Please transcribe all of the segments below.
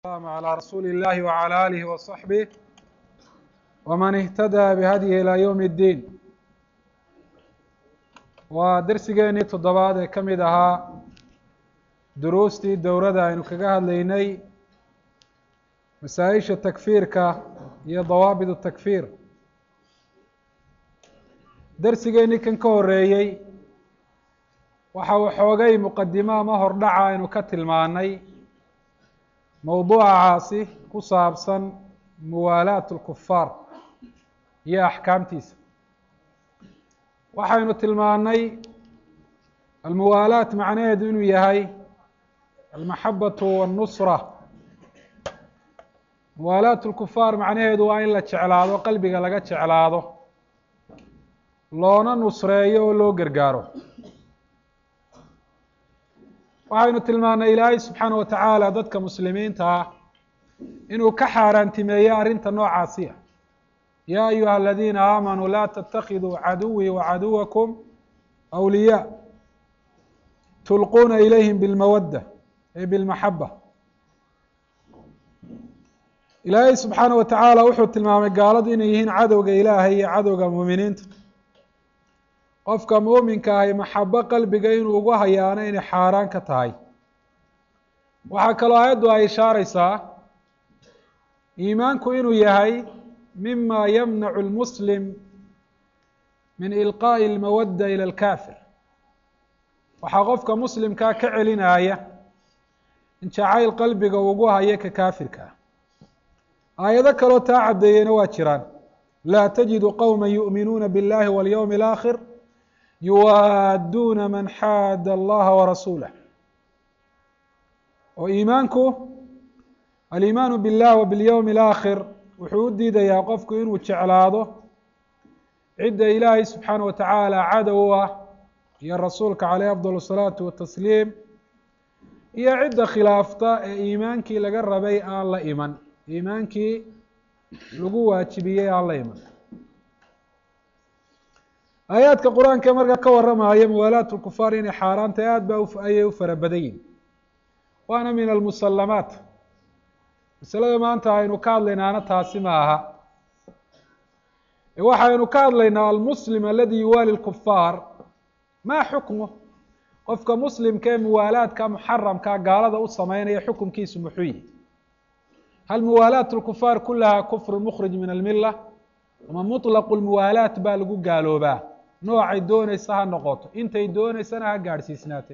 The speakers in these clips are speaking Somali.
السلام على رسول الله وعلى آله وصحبه ومن اهتدى بهديه إلى يوم الدين waa dersigeenii toddobaad ee ka mid ahaa duruustii dowladda aynu kaga hadlaynay masaa-isha takfiirka iyo dawaabidu takfiir dersigeenii kan ka horeeyey waxa uu xoogay muqadimo ama hordhaca aynu ka tilmaanay mowduucaasi ku saabsan muwaalaat اlkufaar iyo axkaamtiisa waxaynu tilmaanay almuwaalaat macnaheedu inuu yahay almaxabatu wاnnusra muwaalaat اlkufaar macnaheedu waa in la jeclaado qalbiga laga jeclaado loona nusreeyo oo loo gargaaro waxaynu tilmaanay ilaahay subxaana wa tacaala dadka muslimiinta ah inuu ka xaaraantimeeyo arrinta noocaasiya ya ayuha aladiina aamanuu laa ttakiduu caduwii wacaduwakum awliyaa tulquuna ilayhim bilmawadda ay bilmaxaba ilaahay subxaana wa tacaala wuxuu tilmaamay gaaladu inay yihiin cadowga ilaahay iyo cadowga muuminiinta qofka muuminka ahi maxabo qalbiga inuu ugu hayaano inay xaaraan ka tahay waxaa kaloo aayaddu ay ishaareysaa iimaanku inuu yahay mima yamnacu اlmuslim min ilqaaءi اlmawadda ilى اlkafir waxaa qofka muslimkaa ka celinaya in jacayl qalbiga ugu hayo ka kaafirka ah aayado kaloo taa caddeeyeyna waa jiraan laa tajidu qowma yu'minuuna biاllahi waاlyowmi اlآkhir yuwaadduuna man xaada allaha warasuulah oo iimaanku aliimaanu biاllah wa biاlyowmi اlآkhir wuxuu u diidayaa qofku inuu jeclaado cidda ilaahay subxaana wa tacaala cadow ah iyo rasuulka caleyh afdal الsalaatu watasliim iyo cidda khilaafta ee iimaankii laga rabay aan la iman iimaankii lagu waajibiyey aan la iman aayaadka qur-aanka markaa ka waramaya muwaalaat lkufaar inay xaaraantay aad ba ayay u fara badan yihin waana min almusalamaat masalada maanta aynu ka hadlaynaana taasi ma aha waxaynu ka hadlaynaa almuslim aladi yuwaali lkufaar maa xukmu qofka muslimka ee muwaalaadka muxaramka gaalada u sameynaya xukunkiisu muxuu yihi hal muwaalaat lkufaar kulaha kufru mukhrij min almila ama muطlaqu lmuwaalaat baa lagu gaaloobaa noocay dooneysa ha noqoto intay dooneysana ha gaadhsiisnaatay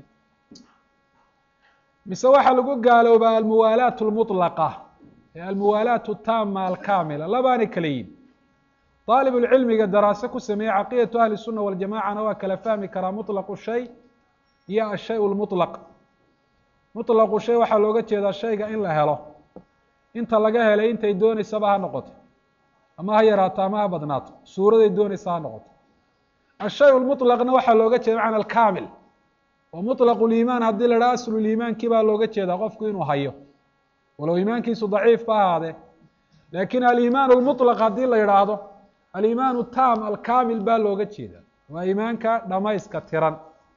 mise waxaa lagu gaaloobaa almuwaalaat lmuطlaqa almuwaalaat taama alkamila labaanay kala yihin daalibulcilmiga daraase ku sameeyey caqiidatu ahli الsuna waljamacana waa kala fahmi karaa muطlaqu shay iyo ashay lmuطlaq muطlaqu shay waxaa looga jeedaa shayga in la helo inta laga helay intay dooneysaba ha noqoto ama ha yaraato ama ha badnaato suuraday dooneysa ha noqoto ashay lmuطlaqna waxaa looga jeeda macna alkamil oo muطlaq liimaan haddii la dhaha aslu liimaankii baa looga jeedaa qofku inuu hayo walow iimaankiisu daciif ba ahaadee lakin aliimaan lmuطlaq haddii la yidhaahdo aliimaan tam alkamil baa looga jeeda waa iimaanka dhamayska tiran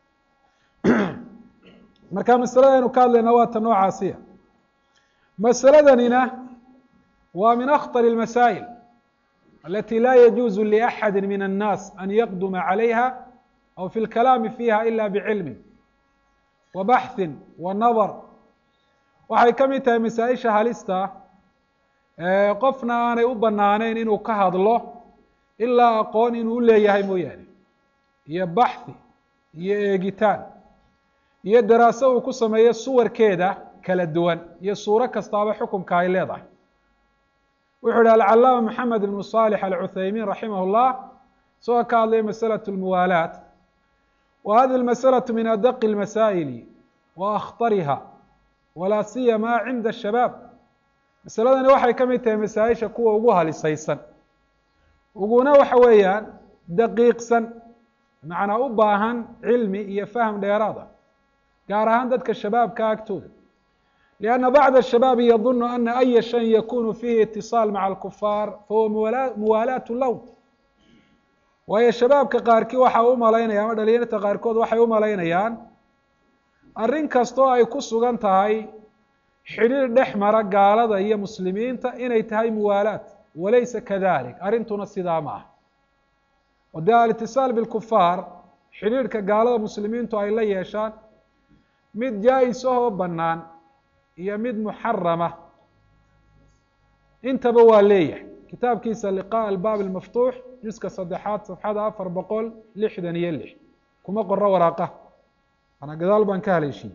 marka masalada aynu ka hadlayna waa ta noocaasiya masaladanina waa min akhطar اlmasaa'il alati la yajuuzu liaxadi min الnaas an yaqduma calayha aw fi اlkalaami fiha ila bcilmi wa baxثi wa nadar waxay ka mid tahay masaa-isha halista qofna aanay u banaaneyn inuu ka hadlo ilaa aqoon inuu u leeyahay mooyaane iyo baxthi iyo eegitaan iyo daraaso uu ku sameeyo suwarkeeda kala duwan iyo suuro kastaaba xukunka ay leedahay wuxuu ihi alcalaama maxamed ibnu صالح alcuthaymiin raximah اllah isagoo ka hadlaya masalaة اlmuwaalaat wa hadi اlmasalaة min adaqi اlmasaa'ili wa akhtariha walaa siyama cinda shabaab masaladani waxay ka mid tahay masaa-isha kuwa ugu halisaysan uguna waxa weeyaan daqiiqsan macnaa u baahan cilmi iyo fahm dheeraad ah gaar ahaan dadka shabaabka agtooda lianna bacda shabaabi yadunu ana aya shayin yakunu fiihi itiصaal maca alkufaar fahuwa muwaalaat lown waayo shabaabka qaarkii waxa u malaynaya ama dhalinyarta qaarkood waxay u malaynayaan arrin kastoo ay ku sugan tahay xidhiir dhex mara gaalada iyo muslimiinta inay tahay muwaalaat walaysa kadalik arrintuna sidaa ma ah oo dee alitisaal bilkufaar xidhiirhka gaalada muslimiintu ay la yeeshaan mid jaa-is ahoo bannaan iyo mid muxarama intaba waa leeyahay kitaabkiisa liqaa albaab almaftuux juska saddexaad safxada afar boqol lixdan iyo lix kuma qoro waraaqa ana gadaal baan ka haleeshiiyey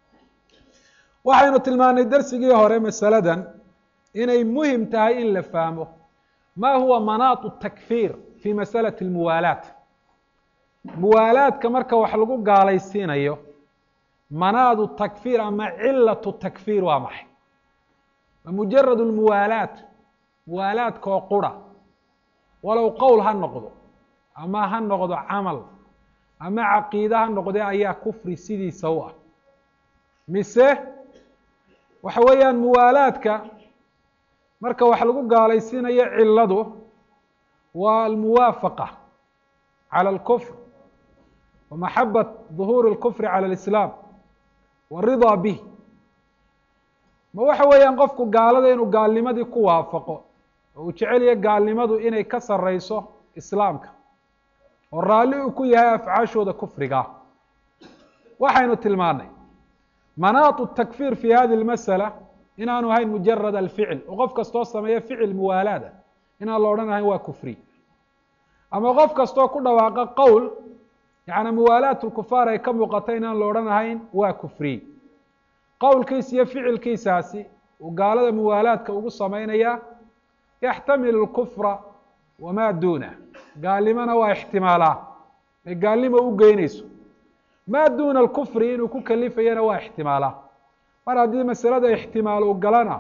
waxaynu tilmaanay darsigii hore masaladan inay muhim tahay in la fahmo ma huwa manaatu takfiir fi masalati almuwaalaat muwaalaadka marka wax lagu gaalaysiinayo manaadu takfiir ama cilatu takfiir waa maxay mujarad lmuwaalaat muwaalaadka oo qura walow qowl ha noqdo ama ha noqdo camal ama caqiide ha noqde ayaa kufri sidiisa u ah mise waxa weeyaan muwaalaadka marka wax lagu gaalaysiinayo ciladu waa almuwaafaqa calى اlkufr wa maxabat ظuhuuri اlkufri calى اlislaam waridaa bih ma waxa weeyaan qofku gaalada inuu gaalnimadii ku waafaqo oo uu jecelyahay gaalnimadu inay ka sareyso islaamka oo raalli uu ku yahay afcaashooda kufriga waxaynu tilmaanay manaatu takfiir fi hadi اlmasala inaanu ahayn mujarad alficil oo qof kastoo sameeya ficil muwaalaada inaan la odhan ahayn waa kufri ama qof kastoo ku dhawaaqa qowl yaعni muwaalaat lkufaar ay ka muuqata inaan la odhan ahayn waa kufri qowlkiisa iyo ficilkiisaasi uu gaalada muwaalaadka ugu sameynaya yaxtamil اlkufra wamaa duunah gaalnimona waa ixtimaalaa ay gaalnimo u geynayso maa duuna alkufri inuu ku kalifayana waa ixtimaalaa mar haddii masalada ixtimaal uu galana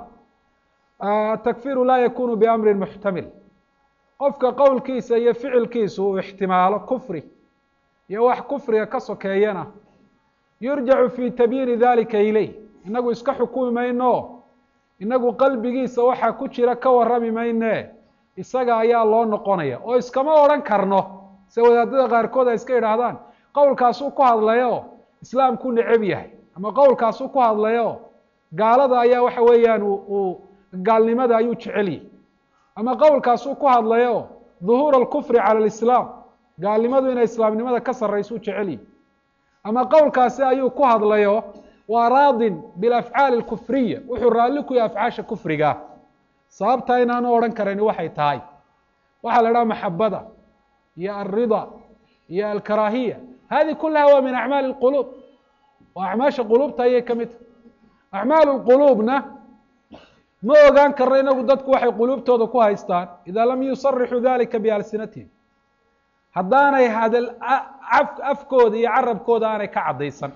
takfiru laa yakunu biamrin muxtamil qofka qowlkiisa iyo ficilkiisu uu ixtimaalo kufri iyo wax kufriga ka sokeeyana yurjacu fi tabyiini dalika ilayh inagu iska xukumi mayno inagu qalbigiisa waxaa ku jira ka warrami mayne isaga ayaa loo noqonaya oo iskama odhan karno se wadaadada qaarkood ay iska idhaahdaan qowlkaasuu ku hadlayo islaamku neceb yahay ama qowlkaasuu ku hadlayo gaalada ayaa waxa weeyaan uu gaalnimada ayuu jecel yahy ama qowlkaasuu ku hadlayo duhuur alkufri cala alislaam gaalnimadu inay islaamnimada ka sarrayso u jecel yahy ama qowlkaasi ayuu ku hadlayo waa raadin bilafcaali alkufriya wuxuu raalli ku yahay afcaasha kufriga sababtaa inaanu odhan karani waxay tahay waxaa la idhaha maxabada iyo alrida iyo alkaraahiya hadi kulaha waa min acmaali اlquluub waa acmaasha quluubta ayay ka mid tahay acmaal اlquluubna ma ogaan karno inagu dadku waxay quluubtooda ku haystaan ida lam yusarixuu dalika bialsinatihim haddaanay hadal afkooda iyo carabkooda aanay ka caddaysan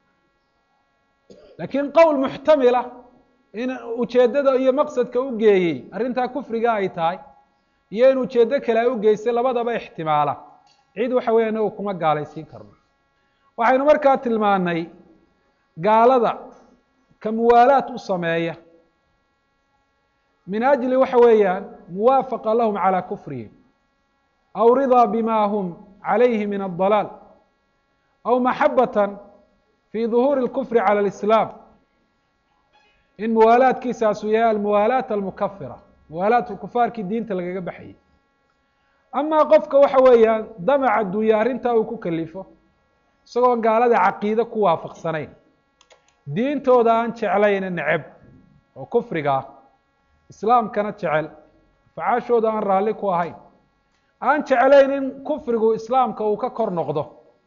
lakiin qowl muxtamila in ujeeddada iyo maqsadka u geeyey arrintaa kufriga ay tahay iyo in ujeeddo kale ay u geysay labadaba ixtimaala cid waxa weya inagu kuma gaalaysiin karno waxaynu markaa tilmaanay gaalada ka muwaalaat u sameeya min ajli waxa weeyaan muwaafaqa lahum calى kufrihim aw ridaa bima hum calayhi min adalaal aw maxabata fi duhuuri اlkufri calى اlislaam in muwaalaadkiisaasu yahay almuwaalaat almukafira muwaalaat kufaarkii diinta lagaga baxayay amaa qofka waxa weeyaan damaca dunya arrintaa uu ku kalifo isagoon gaalada caqiide ku waafaqsanayn diintooda aan jeclayna neceb oo kufriga ah islaamkana jecel facaashooda aan raalli ku ahayn aan jeclayn in kufrigu islaamka uu ka kor noqdo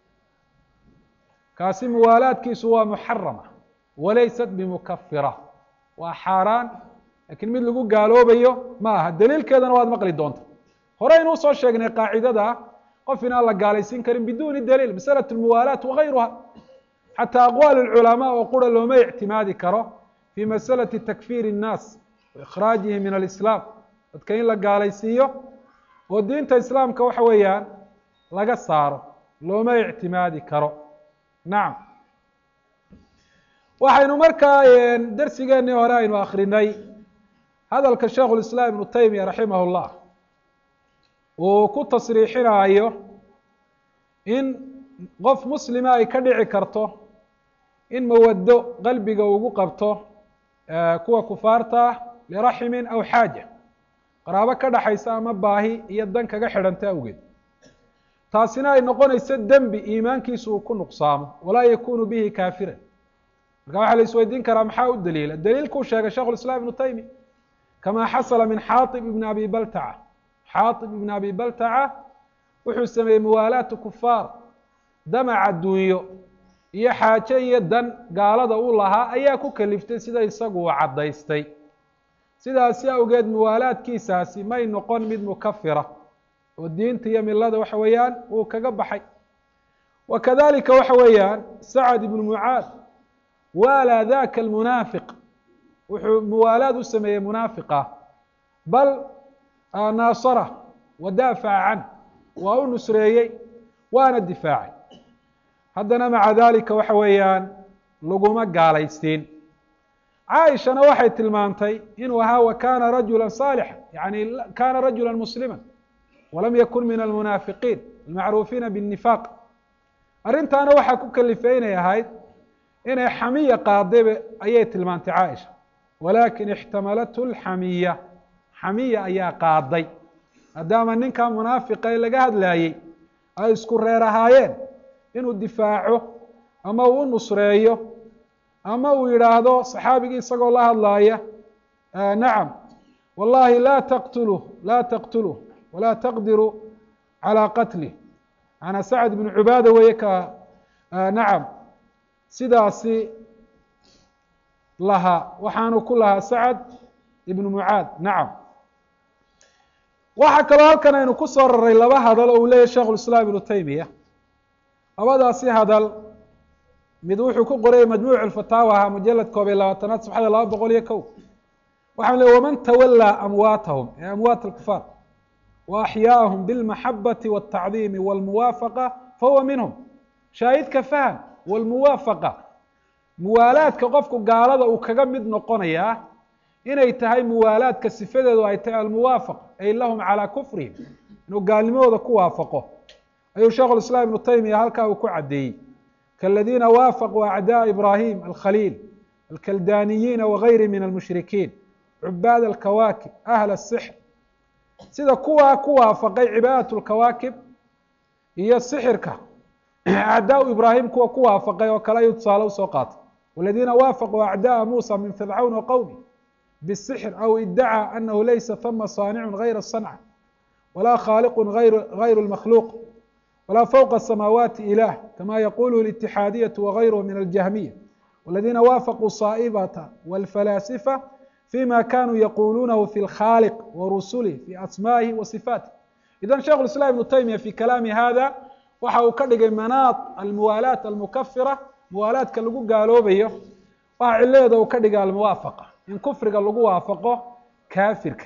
kaasi muwaalaadkiisu waa muxarama walaysat bimukafira waa xaaraan lakiin mid lagu gaaloobayo ma aha daliilkeedana waad maqli doonta hore aynu usoo sheegnay qaacidada qof inaan la gaalaysiin karin biduni daliil masalaة اmuwaalaat wagayruha xataa aqwaal اculamaa oo qura looma ictimaadi karo fi masalaةi takfir الnaas waikhraajihi min alislaam dadka in la gaalaysiiyo oo diinta islaamka waxa weeyaan laga saaro looma ictimaadi karo nacam waxaynu markaa darsigeenii hore aynu akrinay hadalka sheikh اlislaam ibnu taymiya raximah اllah uu ku tasriixinaayo in qof muslima ay ka dhici karto in mawaddo qalbiga ugu qabto kuwa kufaarta ah liraximin aw xaaja qaraabo ka dhaxaysa ama baahi iyo dan kaga xidhanta awgeed taasina ay noqonayso dembi iimaankiisu uu ku nuqsaamo walaa yakunu bihi kaafiran marka waxaa la isweydiin karaa maxaa u daliila daliilkuu sheegay shekhu lislaam ibnu taymiya kamaa xasala min xaaib ibni abi baltaca xaaib ibni abi baltaca wuxuu sameeyey muwaalaatu kufaar damac adduunyo iyo xaaje iyo dan gaalada u lahaa ayaa ku kaliftay sida isagu uu caddaystay sidaasi awgeed muwaalaadkiisaasi may noqon mid mukafira oo diinta iyo milada waxa weeyaan uu kaga baxay wa kadalika waxa weeyaan sacad ibnu mucaad waalaa daka almunaafiq wuxuu muwaalaad u sameeyey munaafiqa bal naasara wa daafaca can waa u nusreeyey waana difaacay haddana maca dalika waxa weeyaan laguma gaalaysiin caaishana waxay tilmaantay inuu ahaa wa kana rajula saalixa yani kana rajula muslima walam yakun min almunaafiqiin almacruufiina biاnnifaaq arrintaana waxaa ku kalifay inay ahayd inay xamiya qaadayba ayay tilmaantay caaisha walakin ixtamalathu lxamiya xamiya ayaa qaaday maadaama ninkaa munaafiqa ee laga hadlaayey ay isku reer ahaayeen inuu difaaco ama uu u nusreeyo ama uu yidhaahdo saxaabigii isagoo la hadlaaya nacam wallahi laa taqtuluh laa taqtuluh walaa taqdiru calaa qatlih macanaa sacad ibnu cubaada weeye ka nacam sidaasi lahaa waxaanu ku lahaa sacad ibnu mucaad nacam waxaa kaloo halkan aynu ku soo raray laba hadal oo uu leeyahy shekhu lislaam ibnu taymiya labadaasi hadal mid wuxuu ku qorayay majmuuc alfataawa ahaa mujalad koob iyo labaatanaad sabxada laba boqol iyo kow waxaan leey waman tawallaa amwaatahum ee amwaat alkufaar wa axyaahum bilmaxabati waltacdiimi walmuwaafaqa fahuwa minhum shaahidka faham walmuwaafaqa muwaalaadka qofku gaalada uu kaga mid noqonayaa inay tahay muwaalaadka sifadeedu ay tahay almuwaafaqa ay lahum calaa kufrihim inuu gaalnimadooda ku waafaqo ayuu shekhu lislaam ibnu taymiya halkaa uu ku caddeeyey kaladiina waafaquu acdaa ibrahim alkhaliil alkaldaniyiina wagayri min almushrikiin cubaad alkawaakib ahla asixr sida kuwaa ku waafaqay cibaadat lkawaakib iyo sixirka acdaa ibraahim kuwa ku waafaqay oo kale ayuu tusaale usoo qaatay waladiina waafaquu acda'a muusa min fircawn wa qowmi bisixr aw idacaa anahu laysa hama saanicun gayra sanca walaa khaaliqun gayru lmakhluuq walaa fوqa الsamaawaati ilah kama yaquluhu اlاتixaadiyaة wغayruhu min aljahmiya wاladina waafaquu saa'ibata wاlfalaasifa fima kanuu yaquluunahu fi اlkhaaliq warusulih fi asma'ihi wa sifaatih idan sheikh اislam ibnu taymiya fi kalaami hada waxa uu ka dhigay manaad almuwaalaat almukafira muwaalaadka lagu gaaloobayo waxa ciladeeda uu ka dhigay almuwaafaqa in kufriga lagu waafaqo kaafirka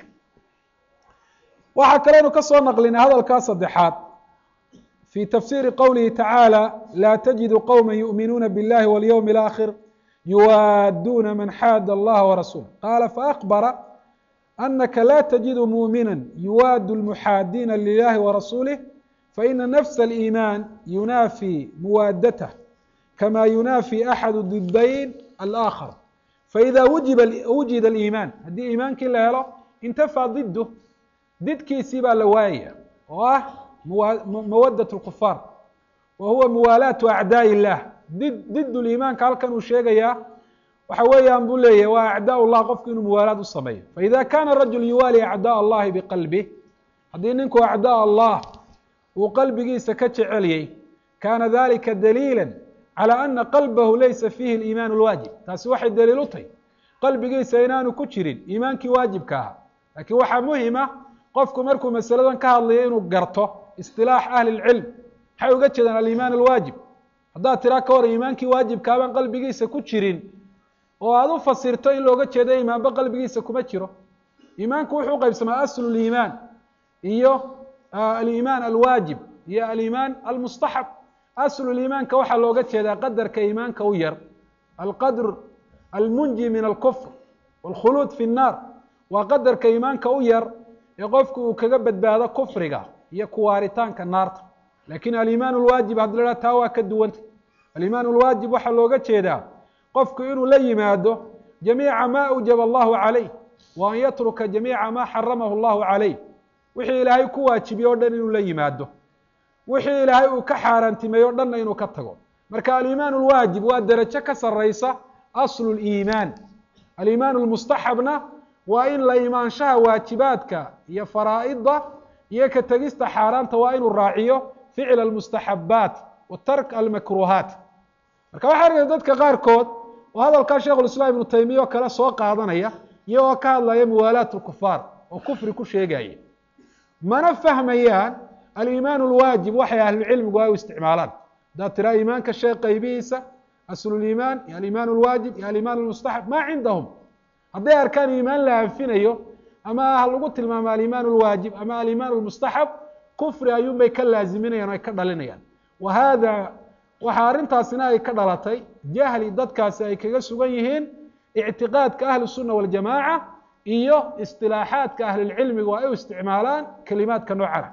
waxaa kaleynu ka soo naqlinay hadalkaa saddexaad في تفسير qwله تaعالى لا تجد qوما يؤmiنuuna bاللahi واليوم الآkhر يuwاaduna maن xاad الlaha ورasuله qاla فأخبر أنka la تجد مؤmiنا يuwاad المحاadiina للahi ورasuله فإن نفس الإيمان يuناfي muwaadته كma يuناfي أحad ضدين الآkhر فإذا wujida الإيمان haddii iimaankii la helo اnتفى ضده didkiisii baa la waayaya oo ah mawadة الكفاar wa huwa muwaalaatu acdاء الlah did did liimaanka halkan uu sheegayaa waxa weeyaan buu leeyahy waa acdاء الlah qofku inuu muwaalaad u sameeyo faإida kana rajul yuwaali acdاء الlahi bqalbih haddii ninku acdاء allah uu qalbigiisa ka jecelyay kana dalika daliilا calى ana qalbahu laysa fiihi اliimaan اlwaajib taasi waxay daliil u tahy qalbigiisa inaanu ku jirin iimaankii waajibka ahaa lakiin waxaa muhima qofku markuu masaladan ka hadlayo inuu garto isilaax ahli lcilm maxay uga jeedaan alimaan alwaajib haddaad tiraa ka hor iimaankii waajibkaabaan qalbigiisa ku jirin oo aada u fasirto in looga jeedo iimaanba qalbigiisa kuma jiro iimaanku wuxuu uqeybsamaa aslu liimaan iyo aliimaan alwaajib iyo aliimaan almustaxab aslu liimaanka waxaa looga jeedaa qadarka iimaanka u yar alqadr almunji min alkufr wاlkhuluud fi الnaar waa qadarka iimaanka u yar ee qofku uu kaga badbaado kufriga iyo kuwaaritaanka naarta lakin alimaan اlwaajib haddi la haha taa waa ka duwanta alimaan اlwaajib waxaa looga jeedaa qofku inuu la yimaado jamiica ma awjaba allahu calayh wa an yatruka jamiica ma xaramahu allahu calayh wixii ilaahay ku waajibiye o dhan inuu la yimaado wixii ilaahay uu ka xaaraantimeeye o dhanna inuu ka tago marka aliimaan lwaajib waa derajo ka saraysa aslu liimaan aliimaan lmustaxabna waa in la imaanshaha waajibaadka iyo faraa'ida iyo ka tegista xaaraanta waa inuu raaciyo ficla almustaxabaat wa tark almakruhaat marka waxaa arkaysa dadka qaarkood oo hadalkaa sheikhulislaam ibnu taymiya oo kale soo qaadanaya iyagoo ka hadlaya muwaalaat lkufaar oo kufri ku sheegaya mana fahmayaan aliimaan lwaajib waxay ahlucilmigu ay u isticmaalaan haddaad tiraa iimaanka sheeg qaybihiisa asluliimaan iyo aliimaan lwaajib iyo aliimaan lmustaxab ma cindahum hadday arkaan iimaan la anfinayo ama ha lagu tilmaamo aliimaan lwaajib ama aliimaan lmustaxab kufri ayuunbay ka laaziminayaan o ay ka dhalinayaan wa hada waxaa arrintaasina ay ka dhalatay jahli dadkaasi ay kaga sugan yihiin ictiqaadka ahli الsuna waljamaaca iyo isilaaxaadka ahlilcilmiga oo ay u isticmaalaan kelimaadka noocana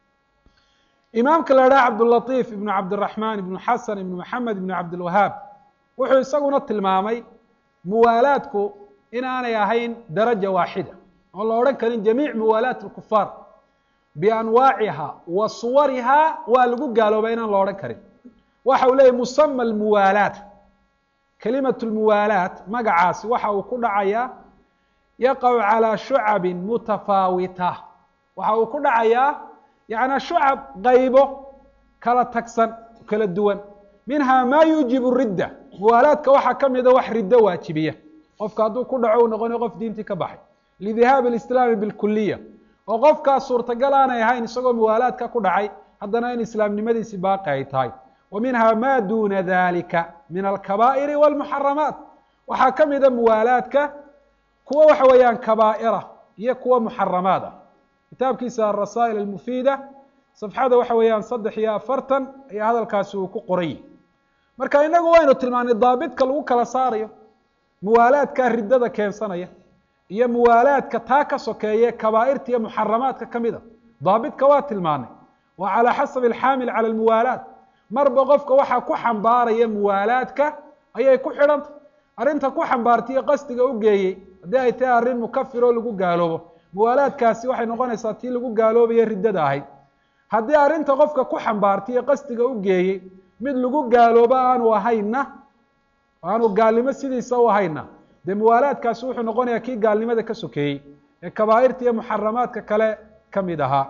imaamka la idhaha cabdulatiif ibnu cabdiraxmaan ibnu xasan ibnu maxamed ibnu cabdilwahaab wuxuu isaguna tilmaamay muwaalaadku inaanay ahayn daraja waaxida oon la odhan karin jamiic muwaalaat اlkufaar bianwaaciha wa suwariha waa lagu gaaloobaa inaan la odhan karin waxa uu leyahy musama almuwaalaat kelimat lmuwaalaat magacaasi waxa uu ku dhacayaa yaqacu calaa shucabin mutafaawita waxa uu ku dhacayaa yaعnaa shucab qaybo kala tagsan kala duwan minha ma yuujibu ridda muwaalaadka waxaa ka mida wax riddo waajibiya qofka hadduu ku dhaco uu noqonayo qof diintii ka baxay lidihaabi اlislaami bilkuliya oo qofkaas suurtagal aanay ahayn isagoo muwaalaadka ku dhacay haddana in islaamnimadiisi baaqi ay tahay wa minha ma duna dalika min alkabaa'iri wاlmuxaramaat waxaa ka mida muwaalaadka kuwa waxa weeyaan kabaa'ira iyo kuwa muxaramaad ah kitaabkiisa arasaa'il almufiida safxada waxa weeyaan saddex iyo afartan ayaa hadalkaasi uu ku qorayy marka inagu waynu tilmaanay daabidka lagu kala saarayo muwaalaadka riddada keensanaya iyo muwaalaadka taa ka sokeeye kabaa'irta iyo muxaramaadka ka mida daabidka waa tilmaanay waa calaa xasabi alxaamil cala almuwaalaat marba qofka waxaa ku xambaaraya muwaalaadka ayay ku xidhantay arrinta ku xambaartaiyo qasdiga u geeyey haddii ay tahay arrin mukafir oo lagu gaaloobo muwaalaadkaasi waxay noqonaysaa tii lagu gaaloobaye riddada ahayd haddii arrinta qofka ku xambaartay iyo qasdiga u geeyey mid lagu gaaloobo aanu ahayna aanu gaalnimo sidiisa u ahayna dee muwaalaadkaasi wuxuu noqonayaa kii gaalnimada ka sokeeyey ee kabaa'irta iyo muxaramaadka kale ka mid ahaa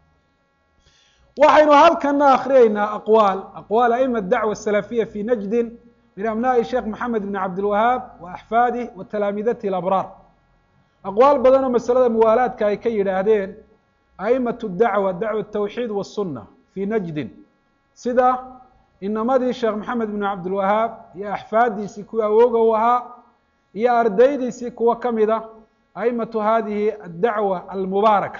waxaynu halkana akriyeynaa aqwaal aqwaal aima dacwa asalafiya fi najdin min abnaai sheekh maxamed bn cabdilwahaab wa axfaadih wa talaamiidatihi alabraar aqwaal badan oo masalada muwaalaadka ay ka yidhaahdeen aimatu dacwa dacwa tawxiid wasunna fii najdin sida inamadii sheekh maxamed bn cabdilwahaab iyo axfaadiisii kuwii awooga u ahaa iyo ardaydiisii kuwa ka mida aimatu hadihi addacwa almubaaraka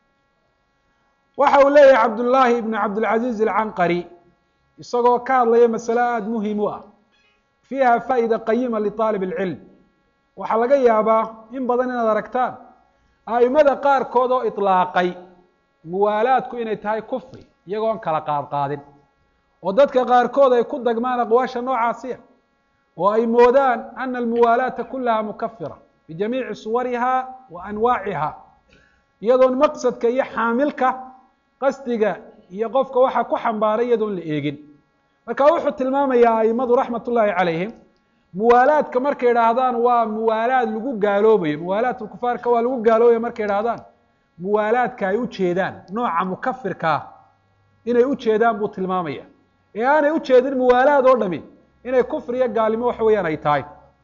waxa uu leeyahay cabdullaahi ibn cabdilcaziiz alcanqari isagoo ka hadlaya masale aada muhim u ah fiiha faa'ida qayima liطaalib اlcilm waxaa laga yaabaa in badan inaad aragtaan a'imada qaarkood oo iطlaaqay muwaalaadku inay tahay kufri iyagoon kala qaadqaadin oo dadka qaarkood ay ku dagmaan aqwaasha noocaasiya oo ay moodaan ana almuwaalaata kulaha mukafira bijamiici suwariha wa anwaaciha iyadoon maqsadka iyo xaamilka qasdiga iyo qofka waxaa ku xambaaray iyadoon la eegin marka wuxuu tilmaamayaa aimadu raxmat ullaahi calayhim muwaalaadka markay idhaahdaan waa muwaalaad lagu gaaloobayo muwaalaat lkufaarka waa lagu gaaloobaya markay idhahdaan muwaalaadka ay ujeedaan nooca mukafirkaa inay ujeedaan buu tilmaamaya ee aanay ujeedin muwaalaad oo dhami inay kufri iyo gaalnimo waxa weeyaan ay tahay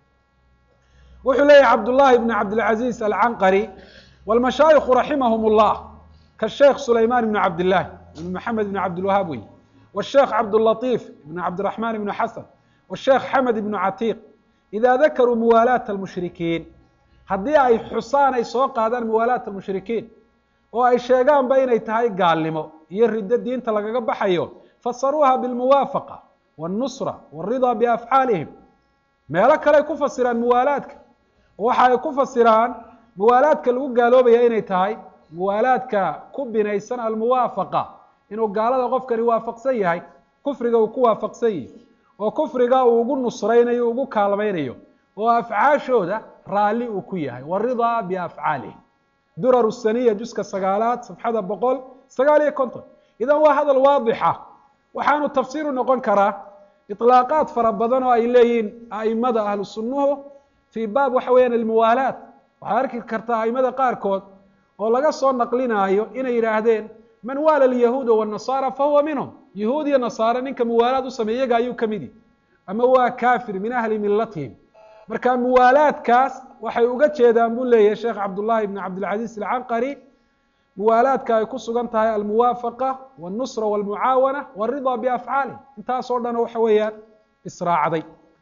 wuxuu leeyahy cabdullaahi bn cabdilcaziiz alcanqari wاlmashaayikhu raximahum اllah kasheekh sulayman ibn cabdillahi ibn maxamed ibn cabdilwahaab wey wالsheekh cabdالlaطiif ibn cabdiraxman ibn xasan wالsheekh xamed ibn catiiq ida dakaruu muwaalaat almushrikiin haddii ay xusaan ay soo qaadaan muwaalaat almushrikiin oo ay sheegaanba inay tahay gaalnimo iyo riddo diinta lagaga baxayo fasaruuha bilmuwaafaqa wاlnusra wاlridaa biafcaalihim meelo kale ay ku fasiraan muwaalaadka waxa ay ku fasiraan muwaalaadka lagu gaaloobaya inay tahay muwaalaadka ku binaysan almuwaafaqa inuu gaalada qofkani waafaqsan yahay kufriga uu ku waafaqsan yahay oo kufriga uu ugu nusraynayo ugu kaalmaynayo oo afcaashooda raalli uu ku yahay waridaa biafcaalih durar saniya juska sagaalaad safxada boqol sagaal iyo konton idan waa hadal waadixa waxaanu tafsiiru noqon karaa iطlaaqaad fara badan oo ay leeyihiin aimada ahlu sunnuhu fii baab waxa weeyaan almuwaalaat waxaad arki kartaa aimada qaarkood oo laga soo naqlinaayo inay yidhaahdeen man waala alyahuuda wالnasaara fahuwa minhum yahuud iyo nasaare ninka muwaalaad u sameey iyaga ayuu ka mid yihi ama waa kafir min ahli milatihim marka muwaalaadkaas waxay uga jeedaan buu leeyahay sheekh cabdullahi ibn cabdilcaziz alcanqari muwaalaadka ay ku sugan tahay almuwaafaqa wاlnusra wاlmucaawana wاridaa biafcaalih intaas oo dhan waxa weeyaan israacday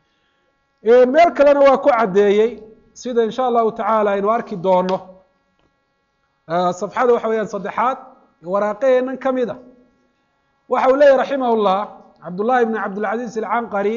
meel kalena waa ku caddeeyey sida in sha allahu tacaala aynu arki doono safxada waxa weeyaan saddexaad waraaqaheenan ka mid a waxa uu leeyahy raximah llah cabdullahi ibn cabdilcaziz alcanqari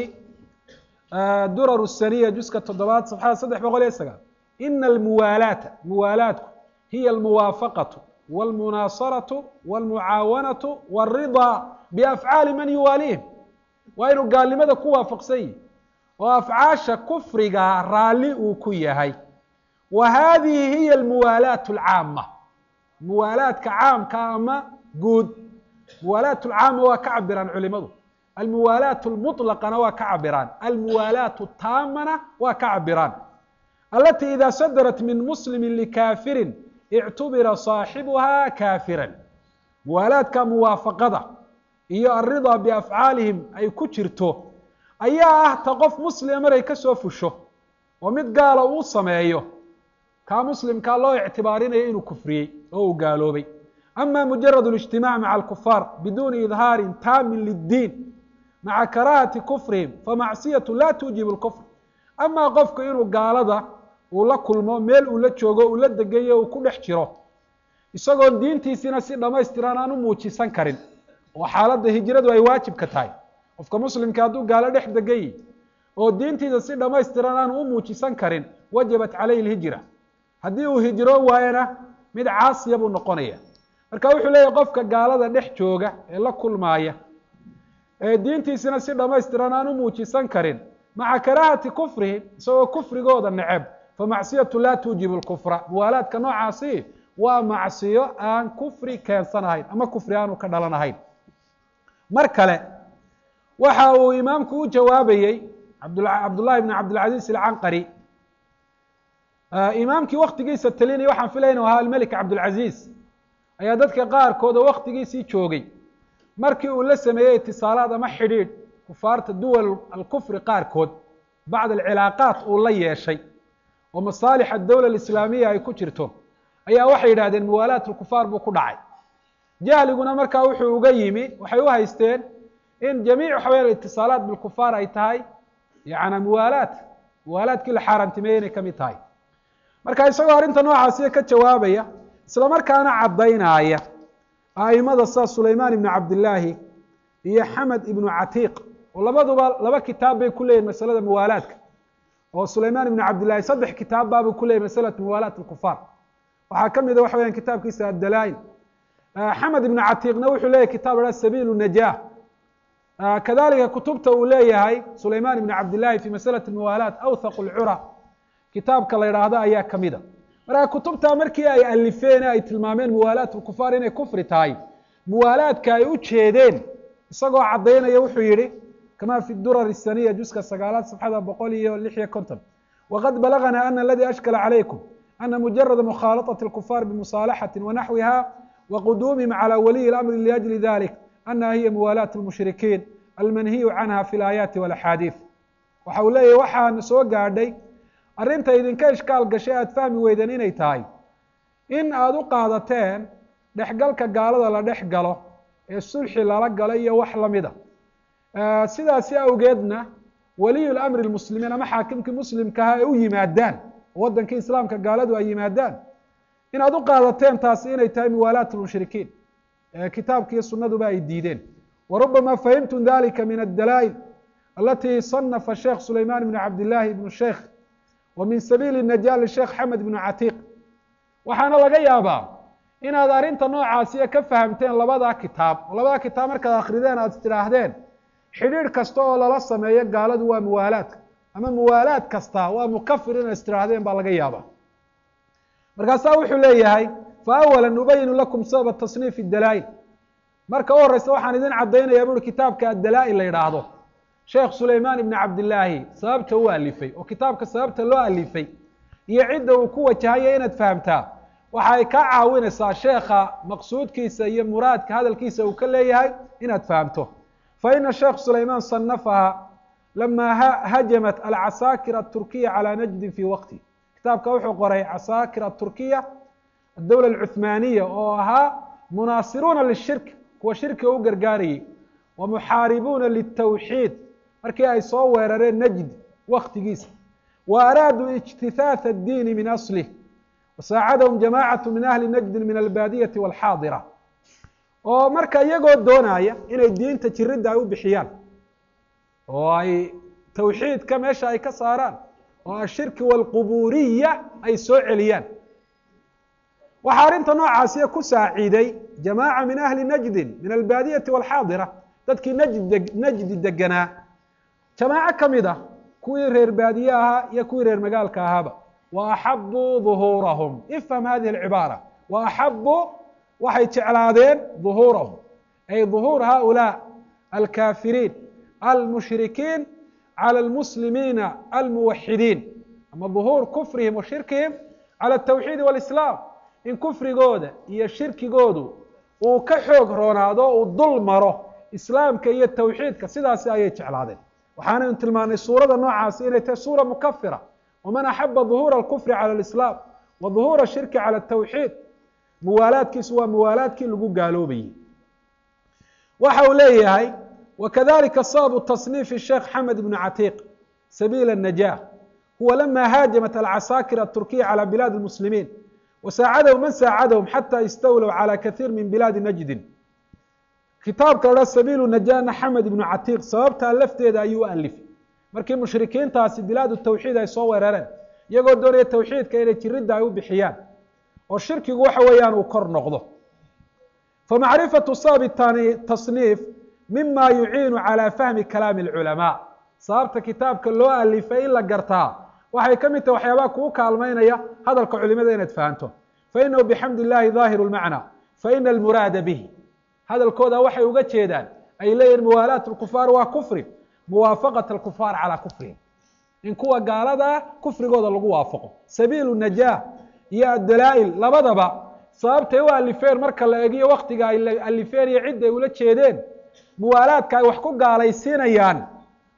durar saniya juska toddobaad safxada saddex boqol iyo sagaal ina almuwaalaata muwaalaatku hiya almuwaafaqatu wاlmunaasaratu wاlmucaawanatu wاridaa biafcaali man yuwaalihim waa inuu gaalnimada ku waafaqsan yihi oo afcaasha kufriga raalli uu ku yahay wa hadihi hiya almuwaalaat alcaama muwaalaadka caamka ama guud muwaalaat lcaama waa ka cabiraan culimadu almuwaalaat lmuطlaqana waa ka cabiraan almuwaalaat taamana waa ka cabiraan alati ida sadarat min muslimi likafirin ictubira saaxibuha kafiran muwaalaadka muwaafaqada iyo alridaa biafcaalihim ay ku jirto ayaa ah ta qof muslima maray ka soo fusho oo mid gaala uu sameeyo kaa muslimkaa loo ictibaarinayo inuu kufriyey oo uu gaaloobay ama mujarad اlijtimac maca alkufaar biduni idhaarin taamin liddiin maca karaahati kufrihim famacsiyatu la tuujibu lkufr amaa qofku inuu gaalada uu la kulmo meel uu la joogo uu la degayo uu ku dhex jiro isagoon diintiisina si dhamaystiran aan u muujisan karin oo xaaladda hijradu ay waajibka tahay qofka muslimka hadduu gaalo dhex degayi oo diintiisa si dhamaystiran aanu u muujisan karin wajabat calayhi lhijra haddii uu hijro waayana mid caasiya buu noqonaya marka wuxuu leeyahy qofka gaalada dhex jooga ee la kulmaaya ee diintiisina si dhamaystiran aan u muujisan karin maca karaahati kufrihim isagoo kufrigooda neceb famacsiyatu laa tuujibu lkufra muwaalaadka noocaasi waa macsiyo aan kufri keensanahayn ama kufri aanu ka dhalanahayn mar kale waxa uu imaamku u jawaabayey cabdullahi bn cabdilcaziz alcanqari imaamkii waktigiisa talinaya waxaan filaya inu ahaa almelik cabdilcaziz ayaa dadka qaarkood oo waktigiisii joogay markii uu la sameeyey itisaalaad ama xidhiidh kufaarta duwal alkufri qaarkood bacd alcilaaqaat uu la yeeshay oo masaalix adowla alislaamiya ay ku jirto ayaa waxay yidhahdeen muwaalaat lkufaar buu ku dhacay jahliguna markaa wuxuu uga yimi waxay u haysteen in jamiic waxa weya itisaalaat bilkufaar ay tahay yana muwaalaat muwaalaadkii la xaaraantimeeyey inay ka mid tahay marka isagoo arrinta noocaasiya ka jawaabaya isla markaana caddaynaya a'imada sida sulaymaan ibnu cabdillaahi iyo xamed ibnu catiiq oo labaduba laba kitaab bay ku leeyihin masalada muwaalaadka oo sulaymaan ibnu cabdillahi saddex kitaab baabuu ku leeyahy masalat muwaalaat alkufaar waxaa ka mida waxa weyan kitaabkiisa addalaa'il xamed ibnu catiiqna wuxuu leeyahy kitab la sabiilu najah kadalika kutubta uu leeyahay sulaymaan ibnu cabdillahi fi masalati muwaalaat awthaqu lcura kitaabka la yidhaahdo ayaa ka mida marka kutubtaa markii ay alifeen ay tilmaameen muwaalaat lkufaar inay kufri tahay muwaalaadka ay u jeedeen isagoo caddaynaya wuxuu yihi kama fi durar الsaniya juska sagaalaad safxada boqol iyo lix iyo konton waqad balagna ana aladi ashkala calaykum ana mujarada mukhaalaطaة اlkufaar bimusaalaxati wanaxwiha waqudumihim calى waliyi اlamri liأjli dalik anaha hiya muwaalaat اlmushrikiin almanhiyu canha fi اlaayaati wاlaxaadiiث waxa uu leeyahy waxaan soo gaadhay arrinta idinka ishkaal gashay aada fahmi weydeen inay tahay in aada u qaadateen dhexgalka gaalada la dhex galo ee sulxi lala galo iyo wax lamida sidaasi awgeedna waliyu lamri lmuslimiin ama xaakimkii muslimkaha ay u yimaadaan oo waddankii islaamka gaaladu ay yimaadaan inaad u qaadateen taasi inay tahay muwaalaat lmushrikiin kitaabki iyo sunaduba ay diideen warubama fahimtum dalika min addalaa'il alati صanafa sheekh sulayman ibn cabdillahi ibn sheikh wa min sabiili naja lisheekh xamed ibnu catiiq waxaana laga yaabaa inaad arrinta noocaasiya ka fahamteen labadaa kitaab oo labadaa kitaab markaad akrideen aad tidhaahdeen xidhiidh kasta oo lala sameeyo gaaladu waa muwaalaadka ama muwaalaad kasta waa mukafir inay istirahdeen baa laga yaaba markaasaa wuxuu leeyahay fa awala nubayinu lakum sababa tasniif dalaa'il marka u horeysa waxaan idin caddaynaya buuri kitaabka addalaa'il la yidhaahdo sheekh sulaymaan ibni cabdillaahi sababta u alifay oo kitaabka sababta loo alifay iyo cidda uu ku wajahaya inaad fahamtaa waxa ay kaa caawinaysaa sheekha maqsuudkiisa iyo muraadka hadalkiisa uu ka leeyahay inaad fahamto fa ina sheekh sulaymaan sanafaha lama hajamat alcasaakir aturkiya calaa najdin fi waqti kitaabka wuxuu qoray casaakir aturkiya adowla alcuthmaaniya oo ahaa munaasiruuna lishirk kuwa shirkiga u gargaarayay wa muxaaribuuna litawxiid markii ay soo weerareen najd waktigiisa wa araaduu ijtihaath addiini min aslih wasaacadahum jamaacatu min ahli najdin min albaadiyati walxaadira oo marka iyagoo doonaya inay diinta jiridda ay u bixiyaan oo ay tawxiidka meesha ay ka saaraan oo ashirki walquburiya ay soo celiyaan waxaa arrinta noocaasiya ku saaciiday jamaaca min ahli najdin min albaadiyati walxaadira dadkii najd najdi deganaa jamaaco ka mid ah kuwii reer baadiye ahaa iyo kuwii reer magaalka ahaaba wa axabuu duhuurahum ifham hadihi alcibaara wa axabuu waxay jeclaadeen duhuurahum ay duhuur haulaa alkaafiriin almushrikiin calى almuslimiina almuwaxidiin ama duhuur kufrihim wa shirkihim calى atawxiidi walislaam in kufrigooda iyo shirkigoodu uu ka xoog roonaado uu dul maro islaamka iyo tawxiidka sidaasi ayay jeclaadeen waxaanaynu tilmaanay suurada noocaasi inay tahay suura mukafira waman axaba duhuura alkufri cala alislaam wa duhuura ashirki cala atawxiid muwaalaadkiisu waa muwaalaadkii lagu gaaloobayey waxa uu leeyahay wakadalika sababu tasniifi sheekh xamed ibnu catiiq sabiila الnajah huwa lama haajamat alcasaakir aturkiya calى bilaadi اlmuslimiin wasaacadahu man saacadahum xata istawlow calى kahiir min bilaadi najdin kitaabka la sabiilu najana xamed ibnu catiiq sababtaa lafteeda ayuu u alifay markii mushrikiintaasi bilaadu tawxiid ay soo weerareen iyagoo doonaya tawxiidka inay jiridda ay u bixiyaan oo shirkigu waxa weeyaan uu kor noqdo famacrifatu sababi tasniif mima yuciinu calى fahmi kalaami اlculamaa sababta kitaabka loo alifay in la gartaa waxay ka mid tahay waxyaabaha kuu kaalmaynaya hadalka culimada inaad fahanto fainahu bixamdi illahi daahiru lmacna faina almuraada bihi hadalkooda waxay uga jeedaan ay leeyihin muwaalaat lkufaar waa kufri muwaafaqat alkufaar calaa kufrihim in kuwa gaaladaa kufrigooda lagu waafaqo sabiilu najaah iyo addalaa'il labadaba sababtay u alifeen marka la egiyo waktiga ay alifeen iyo cidda ay ula jeedeen muwaalaadka ay wax ku gaalaysiinayaan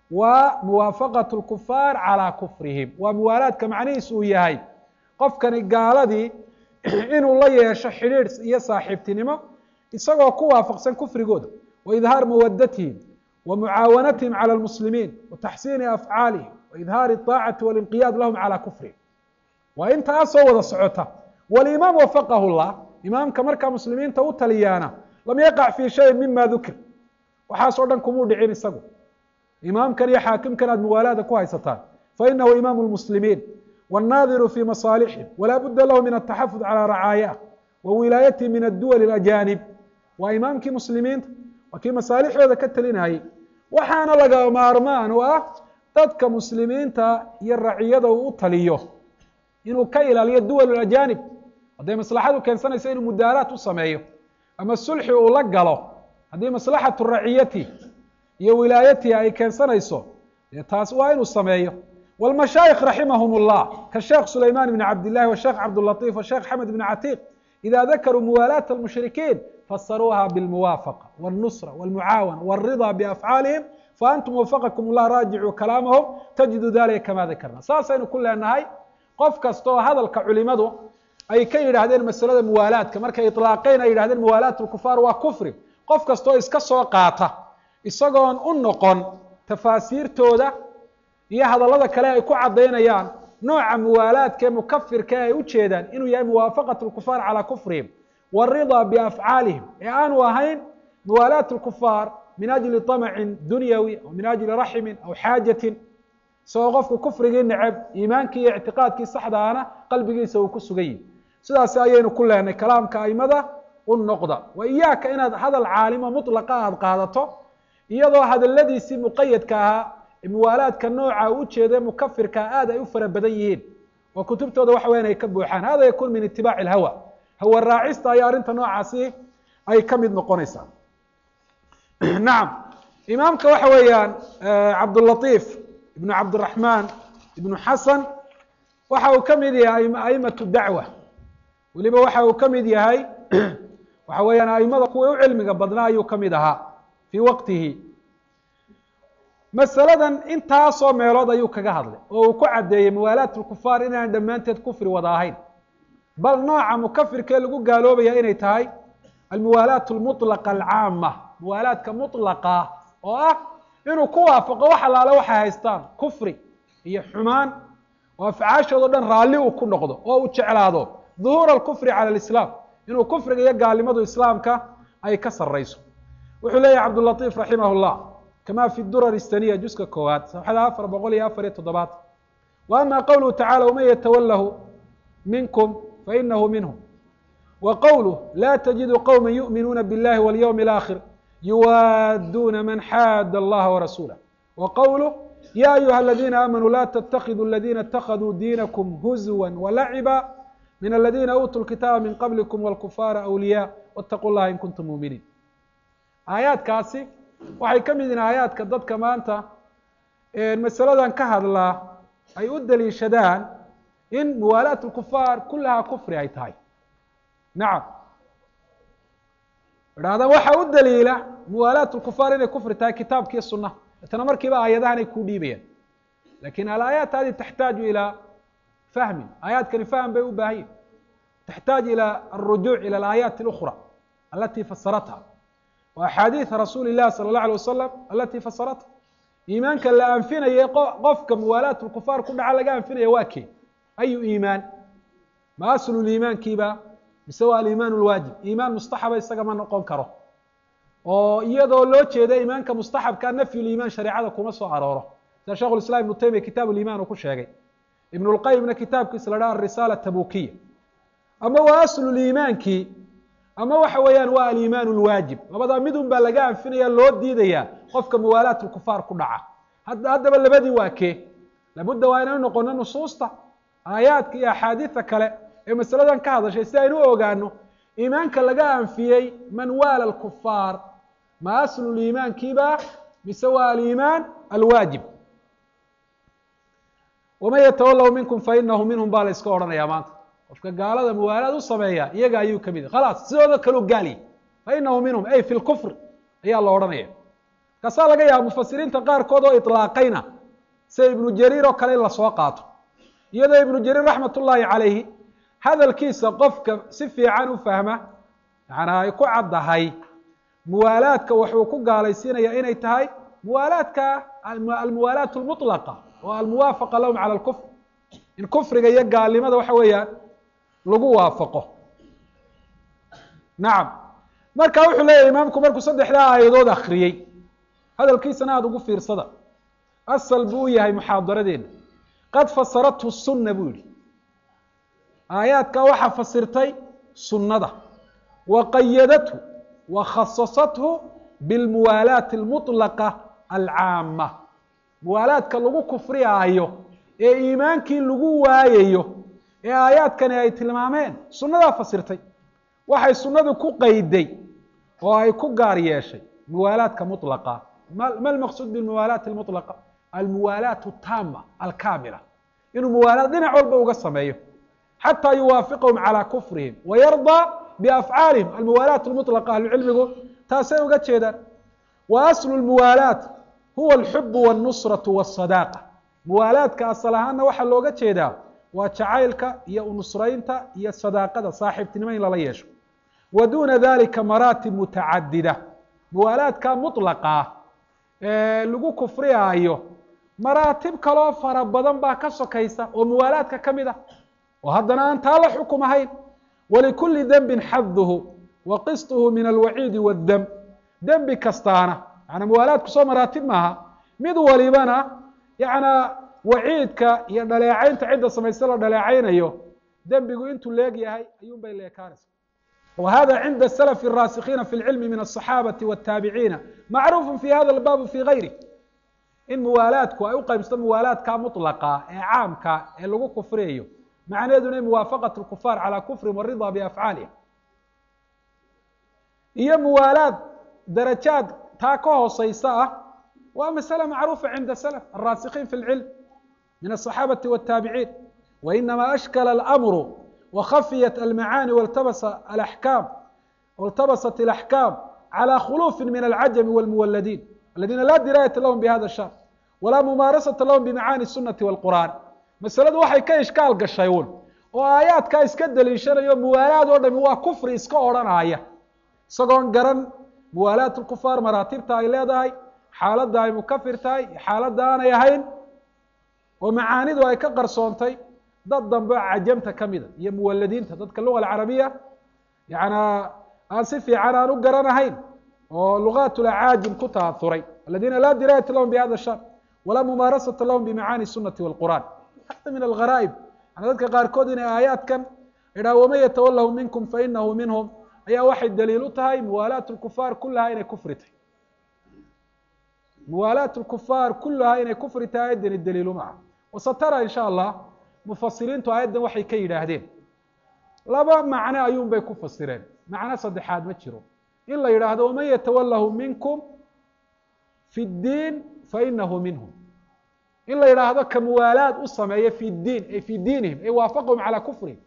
waa muwaafaqat lkufaar calaa kufrihim waa muwaalaadka macnihiis uu yahay qofkani gaaladii inuu la yeesho xidhiidh iyo saaxiibtinimo isagoo ku waafaqsan kufrigooda wa idhaar mawadatihim wa mucaawanatihim calى lmuslimiin wa taxsiini afcaalihim wa idhaari الطaacati walinqiyaad lahum calى kufrihim waa intaasoo wada socota walimaam wafaqahu llah imaamka markaa muslimiinta u taliyaana lam yaqac fi shayin mima dukir waxaas oo dhan kumuu dhicin isagu imaamkan iyo xaakimkan aad muwaalaada ku haysataan fainahu imaamu lmuslimiin wاnnaadiru fi masaalixihim walaa budda lahu min ataxafud calى racaayah wa wilaayatihi min adduwal اlajanib waa imaamkii muslimiinta waa kii masaalixdooda ka telinayay waxaana laga maarmaan u ah dadka muslimiinta iyo raciyada uu u taliyo inuu ka ilaaliyo duwal ajanib hadday maslaxadu keensanayso inuu mudaaraat u sameeyo ama sulxi uu la galo haddii maslaxatu raciyati iyo wilaayatihi ay keensanayso dee taas waa inuu sameeyo wاlmashaayikh raximahum اllah kasheekh sulayman bn cabd illahi washeekh cabdالlaطif washeekh xamed bn catiiq ida dakaruu muwaalaat اlmushrikiin fasaruuha bاlmuwaafaqa wاlnusra wاlmucaawana wاlriضa bafcaalihim faantum wafaqakum اllah raajicuu kalaamahum tajidu dalika kama dakarna saasaynu ku leenahay qof kasta oo hadalka culimadu ay ka yidhaahdeen masalada muwaalaadka markay iطlaaqeen ay yidhahdeen muwaalaat اlkufaar waa kufri qof kasta oo iska soo qaata isagoon u noqon tafaasiirtooda iyo hadallada kale ay ku caddaynayaan nooca muwaalaadka ee mukafirka ee ay u jeedaan inuu yahay muwaafaqat اlkufaar calaa kufrihim wاriضa biafcaalihim ee aanu ahayn muwaalaat اlkufaar min ajli طamcin dunyawi aw min ajli raximin aw xaajatin isagoo qofku kufrigii neceb iimaankii iyo ictiqaadkii saxdaana qalbigiisa uu ku sugan yihi sidaas ayaynu ku leenay kalaamka aimada u noqda wa iyaaka inaad hadal caalimo muطlaqa aad qaadato iyadoo hadaladiisii muqayadka ahaa muwaalaadka nooca u ujeeda mukafirka aad ay u fara badan yihiin oo kutubtooda waxa weyan ay ka buuxaan hada yakun min itibaaci ilhawa hawa raacista ayaa arrinta noocaasi ay ka mid noqonaysaa nacam imaamka waxa weeyaan cabdulatiif ibnu cabdiraxmaan ibnu xasan waxa uu ka mid yahay aimatu dacwa weliba waxa uu ka mid yahay waxa weeyaan aimada kuwa u cilmiga badnaa ayuu ka mid ahaa fii waqtihi masaladan intaasoo meelood ayuu kaga hadlay oo uu ku caddeeyey muwaalaat lkufaar inaan dhammaanteed kufri wada ahayn bal nooca mukafirkee lagu gaaloobaya inay tahay almuwaalaat lmutlaqa alcaama muwaalaadka mutlaqa oo ah inuu ku waafaqo wax allaale waxay haystaan kufri iyo xumaan oo afcaashoodo dhan raalli uu ku noqdo oo uu jeclaado duhuura alkufri cala alislaam inuu kufriga iyo gaalnimadu islaamka ay ka sarrayso wuxuu leeyahy cabdulatiif raximah llah kama fi durar istaniya juska koowaad safxada afar boqol iyo afar iyo toddobaad wa ama qowluhu tacala waman yatawalahu minkum fainahu minhum wa qowluh la tajidu qowma yu'minuuna biاllahi walyowmi اlaakhir yuwaaduna man xaada allaha warasuulah wa qowluh ya ayuha aladiina aamanuu la ttakiduu aladina اtakaduu diinakum huzwa walaciba min aladina uutuu lkitaaba min qablikum wاlkufaara awliya wاtaquu llaha in kuntum muuminiin aayaadkaasi waxay ka mid yihiin aayaadka dadka maanta masaladan ka hadlaa ay u daliishadaan in muwaalaat lkufaar kullahaa kufri ay tahay nacam idhahdaan waxaa u daliila muwaalaat lkufaar inay kufri tahay kitaabkiiyo sunnaha deetana markiiba aayadahan ay ku dhiibayaan lakin alaayaat hadi taxtaaju ilaa fahmin aayaadkani fahm bay u baahan yihin taxtaaj ilى aلrujuuc ilى alaayaati اlأkhra alati fasaratha wa axaadiiث rasuuli الlahi salى الlaه alيه wasalam alati fasaratha iimaanka la anfinayay qofka muwaalaat lkufaar ku dhaca laga anfinaya waa kee ayu iimaan ma aslu liimaankiiba mise waa aliimaan اlwaajib iimaan mustaxaba isaga ma noqon karo oo iyadoo loo jeeda iimaanka mustaxabka nafyu liimaan shareecada kuma soo arooro sida shekh islam ibnu taymiya kitaab liimaan uu ku sheegay ibn اlqayimna kitaabkiisa la dhaha arisaala tabukiya ama waa aslu liimaankii ama waxa weeyaan waa aliimaan اlwaajib labadaa midun baa laga anfinaya loo diidaya qofka muwaalaat lkufaar ku dhaca haddaba labadii waa kee labudda waa inaynu noqono nusuusta aayaadka iyo axaadiida kale ee masaladan ka hadashay si aynu u ogaano iimaanka laga anfiyey man waala lkufaar ma aslu liimaankiiba mise waa aliimaan alwaajib waman yatawallahu minkum fainahu minhum baa la iska odhanaya maanta qofka gaalada muwaalaad u sameeya iyaga ayuu kamid yahy khalaas sidooda kaloo gaaliy fainahu minhum ay fi lkufr ayaa la odhanaya kaasaa laga yaaba mufasiriinta qaarkood oo iطlaaqayna sida ibnu jariir oo kale in lasoo qaato iyadoo ibnu jariir raxmat ullaahi calayhi hadalkiisa qofka si fiican u fahma yaana ay ku caddahay muwaalaadka wuxuu ku gaalaysiinaya inay tahay muwaalaadka almuwaalaat lmutlaqa oo almuwaafaqa lahum cala lkufr in kufriga iyo gaalnimada waxa weeyaan lagu waafaqo nacam marka wuxuu leeyahy imaamku markuu saddexdaa aayadood akriyey hadalkiisana aada ugu fiirsada asal buu u yahay muxaadaradeena qad fasarathu sunna buu yihi aayaadka waxaa fasirtay sunnada wa qayadathu wa khasasathu bilmuwaalaati almutlaqa alcaama muwaalaadka lagu kufriyaayo ee iimaankii lagu waayayo ee aayaadkani ay tilmaameen sunnadaa fasirtay waxay sunnadu ku qayday oo ay ku gaar yeeshay muwaalaadka mutlaqa ma lmaqsuud bilmuwaalaati almutlaqa almuwaalaatu taama alkaamila inuu muwaalaad dhinac walba uga sameeyo xataa yuwaafiqahum calaa kufrihim wayardaa biafcaalihim almuwaalaat lmutlaqa ahlucilmigu taasay uga jeedaan wa aslu lmuwaalaat huwa alxubu walnusratu walsadaaqa muwaalaadka asal ahaanna waxaa looga jeedaa waa jacaylka iyo unusraynta iyo sadaaqada saaxiibtinimo in lala yeesho wa duuna dalika maraatib mutacadida muwaalaadka mutlaqa ee lagu kufriyaayo maraatib kaloo fara badan baa ka sokaysa oo muwaalaadka ka mid ah oo haddana aan taa la xukum ahayn walikuli dembin xaduhu wa qisطuhu min alwaciidi waddam dembi kastaana yaana muwaalaadku soo maraatib maaha mid walibana yacnaa waciidka iyo dhaleecaynta cidda samaysta la dhaleecaynayo dembigu intuu leeg yahay ayuun bay leekaanaysa wa hada cinda salafi الraasikiina fi اlcilmi min الصaxaabati wالtaabiciina macruufu fi hada اlbaabu fi gayri in muwaalaadku ay u qaybsato muwaalaadka mutlaqa ee caamka ee lagu kufriyayo macnaheeduna muwaafaqat lkufaar calaa kufrin warida biafcaaliha iyo muwaalaad darajaad taa ka hooseysa ah waa masale macruufa cinda salaf alraasikiin fi lcilm min aلصaxaabati wالtaabiciin wainama ashkala اlamru wakhafiyat almacaani waltabasa alaxkaam waltabasat اlaxkaam calى khulufi min alcajami wاlmuwaladiin aladiina laa diraayata lahum bihada shar walaa mumaarasata lahum bimacaani الsunati wاlqur'an masaladu waxay ka ishkaal gashay un oo aayaadkaa iska deliishanayo muwaalaad oo dhami waa kufri iska odhanaya isagoon garan muwaalaat lkufaar maraatibta ay leedahay xaaladda ay mukafir tahay iyo xaaladda aanay ahayn oo macaanidu ay ka qarsoontay dad dambe cajamta ka mida iyo muwaladiinta dadka luga alcarabiya yaana aan si fiican aan u garanahayn oo lugaat lacaajim ku taauray aladiina laa diraayata lahum bihada shar walaa mumaarasata lahum bimacaani sunati wاlqur'an hada min algharaa'ib yani dadka qaarkood inay aayaadkan idhaha waman yatawalahu minkum fainahu minhum ayaa waxay daliil u tahay muwaalaat lkufaar kulahaa inay kufri tahay muwaalaat lkufaar kulahaa inay kufri tahay ayaddani daliilu maca wasatara in sha allah mufasiriintu aayaddan waxay ka yidhaahdeen laba macno ayuun bay ku fasireen macno saddexaad ma jiro in la yidhaahdo waman yatawalahu minkum fi ddiin fainahu minhum in la yidhaahdo ka muwaalaad u sameeya fi diin ay fi diinihim ay waafaqhum calaa kufrihim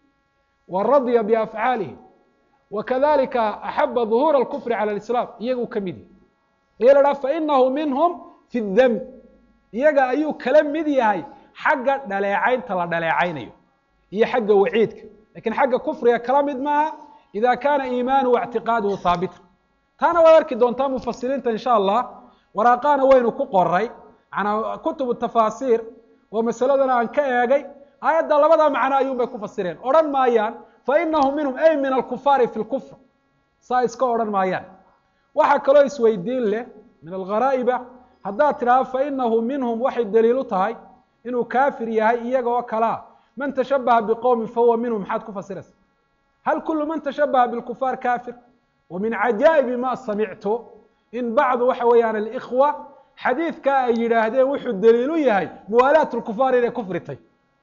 wa radya biafcaalihim wakadalika axaba ظuhuur اlkufri calى اlislaam iyaguu ka mid yahy iya la dhaha fainahu minhum fi dam iyaga ayuu kala mid yahay xagga dhaleecaynta la dhaleecaynayo iyo xagga waciidka lakin xagga kufriga kala mid maaha ida kana iimaanuhu اctiqaaduhu haabita taana waad arki doontaa mufasiriinta in sha allah waraaqaana waynu ku qoray manaa kutubu tafaasiir oo masaladana aan ka eegay aayadda labada macno ayuun bay ku fasireen odhan maayaan fainahu minhum ay min alkufaari fi lkufr saa iska odhan maayaan waxaa kaloo isweydiin leh min algharaa'iba haddaad tidhaahdo fainahu minhum waxay daliil u tahay inuu kaafir yahay iyaga oo kalea man tashabaha biqowmin fahuwa minhum maxaad ku fasiraysa hal kulu man tashabaha bilkufaar kafir wa min cajaa'ibi ma samictu in bacdu waxa weeyaan alikhwa xadiidkaa ay yidhaahdeen wuxuu daliil u yahay muwaalaat lkufaar inay kufritay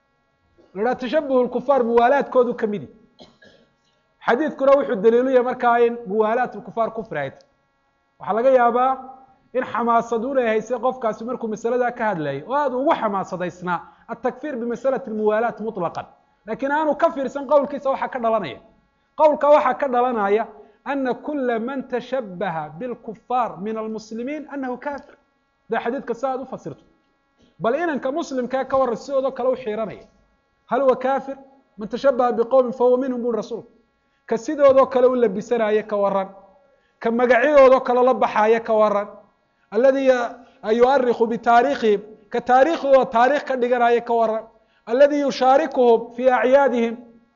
la dhaha tashabuh lkufaar muwaalaadkoodu ka midi xadiidkuna wuxuu daliilu yahay markaa in muwaalaat lkufaar kufri ay tahy waxaa laga yaabaa in xamaasadun ay haysay qofkaasi markuu masaladaa ka hadlayay oo aada ugu xamaasadaysnaa atakfir bimasalati muwaalaat muطlaqan lakiin aanu ka fiirsan qowlkiisa waxaa ka dhalanaya qowlka waxaa ka dhalanaya ana kula man tashabaha bilkufaar min almuslimiin anahu kafir da xadiidka si aad u fasirto bal inanka muslimkaa ka waran sidoodoo kale u xiiranaya hal huwa kafir man tashabaha biqowmin fahuwa minhum buri rasuulku ka sidoodoo kale u labisanaaye ka waran ka magacyadoodoo kale la baxaaye ka waran aladi yuariku bitaarikhihim ka taariikhdooda taarikh ka dhiganaye ka waran aladi yushaarikuhum fi acyaadihim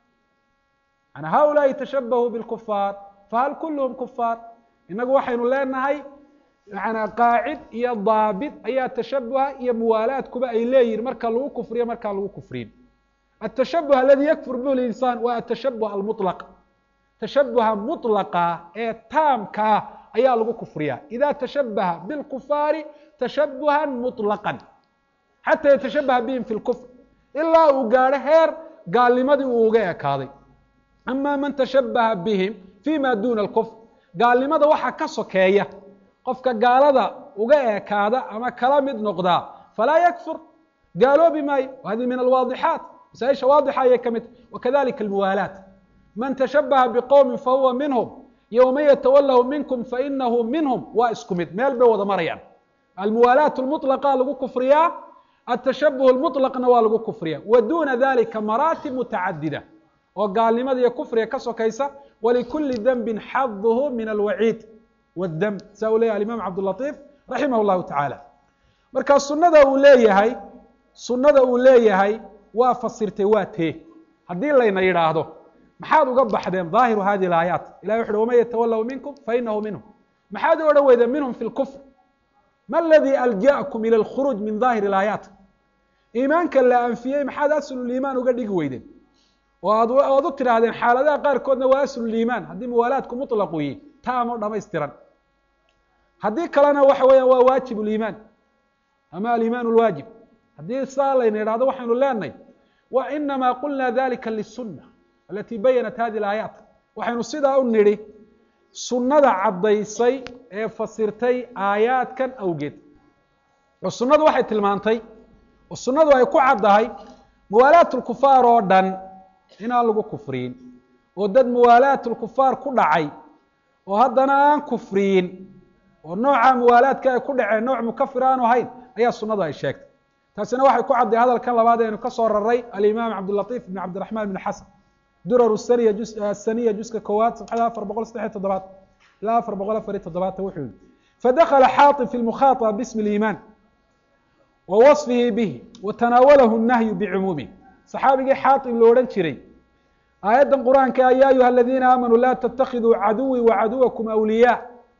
an haulaai tashabahuu bilkufaar fahal kulluhum kufaar inagu waxaynu leenahay yana qaacid iyo daabit ayaa tashabuha iyo muwaalaadkuba ay leeyihin marka lagu kufriyo markaan lagu kufriyin atashabuh aladi yakfur bih linsaan waa atashabuh almuطlaq tashabuha muطlaqa ee taamkaa ayaa lagu kufriyaa ida tashabaha bilkufaari tashabuha muطlaqan xata yatashabaha bihim fi lkufr ilaa uu gaadho heer gaalnimadii uu uga ekaaday ama man tashabaha bihim fi ma duna alkufr gaalnimada waxaa ka sokeeya qofka gaalada uga ekaada ama kala mid noqdaa falaa yakfur gaaloobi maayo hadi min alwaadixaat masaaisha waadixa ayay ka mid tahy wakadalika almuwaalaat man tashabaha biqowmin fahuwa minhum iyo waman yatawalahu minkum fainahu minhum waa isku mid meel bay wada marayaan almuwaalaat lmuطlaqa lagu kufriyaa atashabuh lmuطlaqna waa lagu kufriya wa duna dalika maraatib mutacadida oo gaalnimada iyo kufriga ka sokaysa walikuli denbin xaduhu min alwaciid wاdemb saa uu leyahy alimam cabdالlaطif raximah اllahu taعaalى marka sunada uu leeyahay sunada uu leeyahay waa fasirtay waa tee haddii layna yidhaahdo maxaad uga baxdeen ظaahiru hadi اlaayaat ilahi wuxu uhi waman yatawalahu minkum fainahu minhum maxaad u odhan weydeen minhum fi اlkfr ma aladii alja'kum ilى اlkhuruuj min ظaahir اlaayaat iimaanka la anfiyey maxaad asluliimaan uga dhigi weydeen oo aad oad u tidhaahdeen xaaladaha qaarkoodna waa asluliimaan haddii muwaalaadku muطlaqu yihi taamo dhamaystiran haddii kalena waxa weeyaan waa waajib uliimaan ama alimaan lwaajib haddii saa layna idhahdo waxaynu leenahay wa inamaa qulna dalika lisuna alati bayanat hadi alaayaat waxaynu sidaa u nidhi sunnada caddaysay ee fasirtay aayaadkan awgeed oo sunnadu waxay tilmaantay oo sunnadu ay ku caddahay muwaalaat lkufaar oo dhan inaan lagu kufriyin oo dad muwaalaat lkufaar ku dhacay oo haddana aan kufriyin oo nooca muwaalaadka ay ku dhaceen nooc mukafir aanu ahayn ayaa sunnadu ay sheegtay taasina waxay ku cadday hadalkan labaad eenu ka soo raray alimaam cabdilatiif ibn cabdiraxmaan ibn xasan durar saniya jus asaniya juska koowaad sabxada afar boqol saddex iyo toddobaad ilaa afar boqol afar iyo toddobaatan wuxuu yihi fadakla xaaطib fi lmukhaطaba bismi اliimaan wa waصfihi bihi wa tanaawalahu الnahyu bicumuumih saxaabigii xaaطib lo odhan jiray aayaddan qur-aanka ya ayuha aladiina aamanuu la ttakiduu caduwii wacaduwakum awliyaa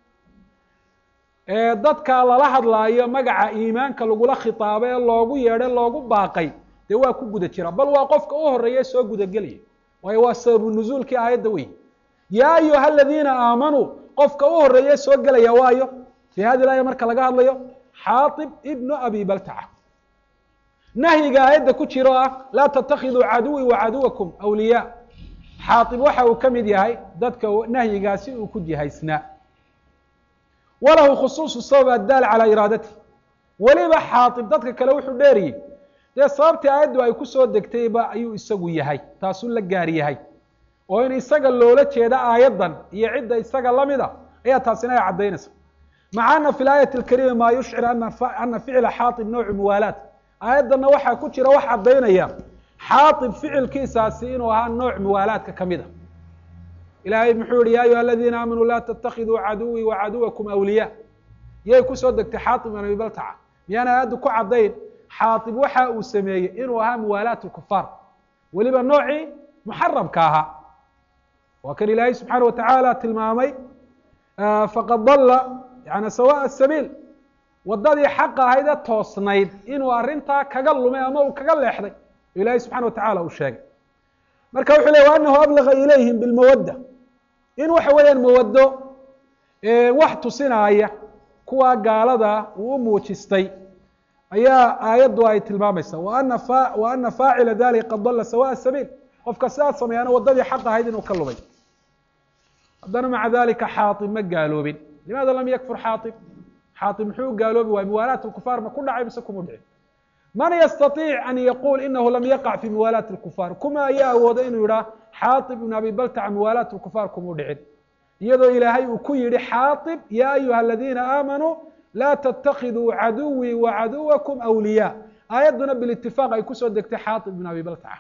ee dadka lala hadlaayo magaca iimaanka lagula khitaabo ee loogu yeedho loogu baaqay dee waa ku guda jira bal waa qofka u horeeya soo gudagelaya waayo waa sababu nuzuulkii aayadda wey yaa ayuha aladiina aamanuu qofka u horeeye soo gelaya waayo fii hadi laaya marka laga hadlayo xaaib ibnu abi baltaca nahyiga aayadda ku jiro ah laa tatakiduu caduwii wacaduwakum awliyaa xaaib waxa uu ka mid yahay dadka nahyigaasi uu ku jihaysnaa walahu khusuusu sabab addaal calaa iraadati weliba xaaib dadka kale wuxuu dheeriyey dee sababtii aayaddu ay kusoo degtayba ayuu isagu yahay taasuu la gaar yahay oo in isaga loola jeeda aayaddan iyo cidda isaga lamid a ayaa taasina ay caddaynaysa maca ana fi laayati alkarima maa yushcir ana ficla xaaib noocu muwaalaat aayaddanna waxaa ku jira wax caddaynaya xaaib ficilkiisaasi inuu ahaa nooc muwaalaadka ka mid a ilaahay muxuu yihi ya ayuha aladiina aamanuu laa ttakiduu caduwii wacaduwakum awliyaa yay kusoo degtay xaaib ibn abi baltaca miyaan aayaddu ku caddayn xaaib waxa uu sameeyey inuu ahaa muwaalaat lkufaar weliba noocii muxarabka ahaa waa kan ilaahay subxaana watacaala tilmaamay faqad dalla yani sawaء sabiil wadadii xaqa ahayd ee toosnayd inuu arrintaa kaga lumay ama uu kaga leexday ilahay subxana watacala uu sheegay marka wuxuu ley anahu ablaga ilayhim bilmawadda in waxa weeyaan mawaddo wax tusinaaya kuwa gaalada uu u muujistay ayaa aayaddu ay tilmaamaysa ana wa ana faacila dalika qad dalla sawaء sabiil qofka sidaas sameeyaana waddadii xaq ahayd inuu ka lumay haddana maca dalika xaaib ma gaaloobin limaada lam yakfur xaaib xaaib muxuu u gaaloobi waay muwaalaat lkufaar ma ku dhacay mise kuma dhicin man yastaiic an yaquul inahu lam yaqac fi muwaalaat lkufaar kuma ayaa awooda inuu yidhaah xaaib ibn abi baltaca muwaalaat lkufaar kumau dhicin iyadoo ilaahay uu ku yihi xaaib ya ayuha aladiina aamanuu laa ttakiduu caduwii wacaduwakum awliyaa aayadduna bilitifaaq ay kusoo degtay xaaib ibn abi baltaca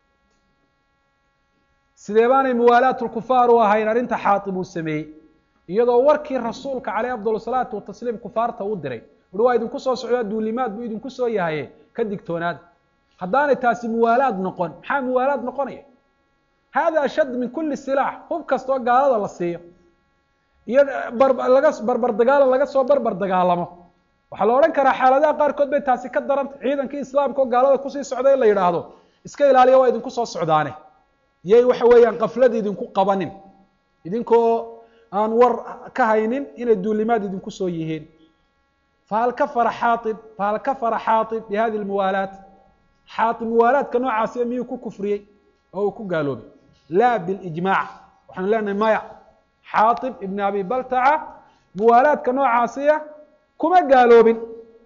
sidee baanay muwaalaat lkufaar u ahayn arrinta xaaib uu sameeyey iyadoo warkii rasuulka caleyh afdal salaatu watasliim kufaarta u diray ui waa idinku soo socdaa duulimaad buu idinku soo yahaye ka digtoonaada haddaanay taasi muwaalaad noqon maxaa muwaalaad noqonaya hada ashad min kuli silaax hub kastoo gaalada la siiyo iyo laga barbar dagaalo laga soo barbar dagaalamo waxaa la odhan karaa xaaladaha qaarkood bay taasi ka daranta ciidankii islaamka oo gaalada kusii socda in la yidhaahdo iska ilaaliya waa idinku soo socdaane yay waxa weeyaan kaflada idinku qabanin idinkoo aan war ka haynin inay duulimaad idinku soo yihiin fahal kafara xaaib fahal kafara xaaib bi hadi lmuwaalaat xaaib muwaalaadka noocaasiya miyuu ku kufriyey oo uu ku gaaloobay laa bilijmaac waxaanu leenahay maya xaaib ibn abi baltaca muwaalaadka noocaasiya kuma gaaloobin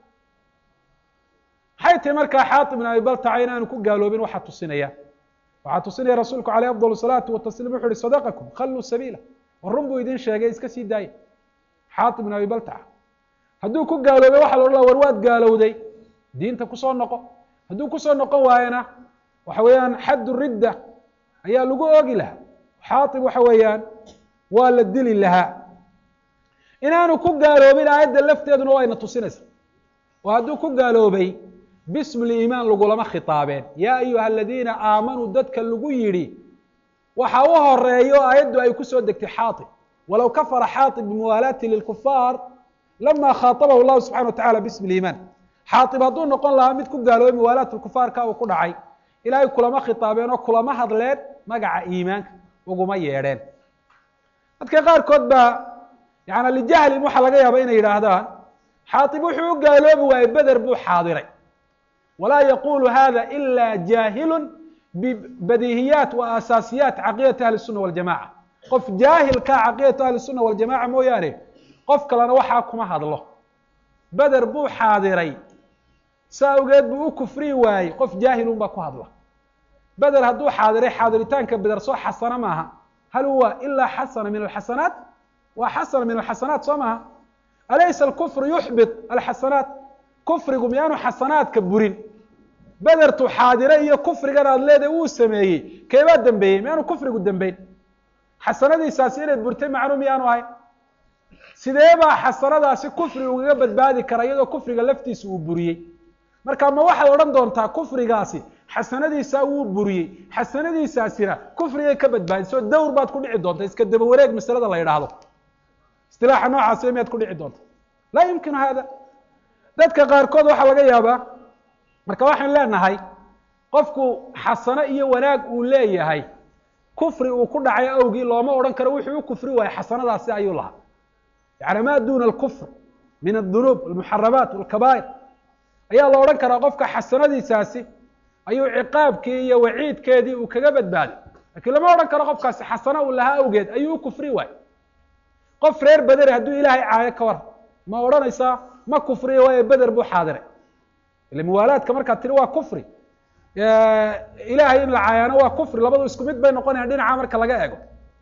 maxay tahi markaa xaaib ibn abi baltaca inaanu ku gaaloobin waxaa tusinaya waxaa tusinaya rasuulku aleyh afdal salaatu watasliim wuxu uhi sadaqakum khalluu sabiila war run buu idin sheegay iska sii daaya xaaib ibn abi baltaca hadduu ku gaaloobay waxa la odhan laha war waad gaalowday diinta kusoo noqo hadduu kusoo noqon waayana waxa weeyaan xaddu ridda ayaa lagu oogi lahaa xaaib waxa weeyaan waa la dili lahaa inaanu ku gaaloobin aayadda lafteeduna wayna tusinaysa oo hadduu ku gaaloobay bismi liimaan lagulama khitaabeen yaa ayuha aladiina aamanuu dadka lagu yidhi waxa u horeeyo aayaddu ay kusoo degtay xaaib walow kafara xaaib bimuwaalaati lilkufaar lama khaaطabahu llahu subxana wa tacala bismi liimaan xaaib hadduu noqon lahaa mid ku gaaloobay muwaalaat lkufaarka uu ku dhacay ilaahay kulama khitaabeen oo kulama hadleen magaca iimaanka uguma yeedheen dadka qaarkood baa yani lijahlin waxaa laga yaaba inay yidhaahdaan xaatib wuxuu u gaaloobi waayey beder buu xaadiray walaa yaqulu hada ila jaahilu bibadiihiyaat wa asaasiyaat caqiidati ahli الsuna waljamaca qof jaahilkaa caqiidatu ahli الsuna waljamaca mooyaane qof kalena waxaa kuma hadlo beder buu xaadiray saa awgeed buu u kufrii waayey qof jaahilun baa ku hadla beder hadduu xaadiray xaadiritaanka beder soo xasana maaha hal huwa ilaa xasana min alxasanaat waa xasana min alxasanaat soo maaha alaysa alkufru yuxbit alxasanaat kufrigu miyaanu xasanaadka burin bedertu xaadire iyo kufrigan aad leedahay uu sameeyey keebaa dembeeyey miyaanu kufrigu dembeyn xasanadiisaasi inay burtay macnu miyaanu ahay sidee baa xasanadaasi kufri ugaga badbaadi kara iyadoo kufriga laftiisa uu buriyey marka ma waxaad odhan doontaa kufrigaasi xasanadiisaa wuu buriyey xasanadiisaasina kufrigay ka badbaadisoo dawr baad ku dhici doonta iska daba wareeg masalada la yidhaahdo istilaaxa noocaasi miyaad ku dhici doonta laa yumkinu hada dadka qaarkood waxaa laga yaabaa marka waxaan leenahay qofku xasano iyo wanaag uu leeyahay kufri uu ku dhacay awgii looma odhan karo wuxuu u kufri waayey xasanadaasi ayuu lahaa yani ma duna alkufr min adunuub almuxaramaat walkabaa'ir ayaa la odhan karaa qofka xasanadiisaasi ayuu ciqaabkii iyo waciidkeedii uu kaga badbaaday lakiin lama odhan karo qofkaasi xasano uu lahaa awgeed ayuu u kufri waayey qof reer bedere hadduu ilaahay caayo ka war ma odhanaysaa ma kufriya waayo beder buu xaadiray ile muwaalaadka markaad tiri waa kufri ilaahay in la caayaano waa kufri labadu isku mid bay noqonayan dhinaca marka laga eego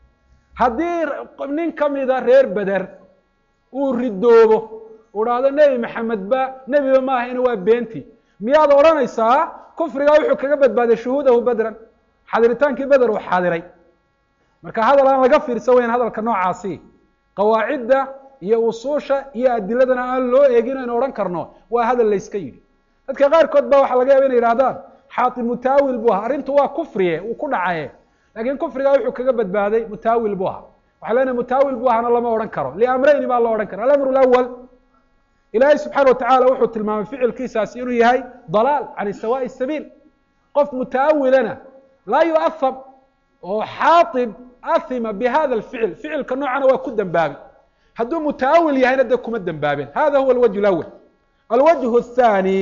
haddii nin kamida reer beder uu ridoobo uu dhahdo nebi maxamed ba nebiba ma ahayna waa beenti miyaad odhanaysaa kufrigaa wuxuu kaga badbaaday shuhuudahu bedran xadiritaankii beder uu xaadiray marka hadal aan laga fiirsan weyn hadalka noocaasi qawaacidda iyo usuusha iyo adiladana aan loo eegin aynu odhan karno waa hadal layska yidhi dadka qaarkood ba waxaa laga yaba inay yihahdaan xaatib mutaawil buu ahaa arrintu waa kufriye uu ku dhacaye laakiin kufrigaa wuxuu kaga badbaaday mutaawil buu ahaa waxaa leenahay mutaawil buu ahana lama odhan karo liamrayni baa loo odhan kara alamru lawal ilaahay subxaana watacala wuxuu tilmaamay ficilkiisaasi inuu yahay dalaal can sawaaءi sabiil qof mutaawilana laa yuaham oo xaatib ahima bihada alficil ficilka noocana waa ku dembaabay hadduu mutaawil yahayna dee kuma dembaabeen hada huwa alwajh اlawal alwajh الthani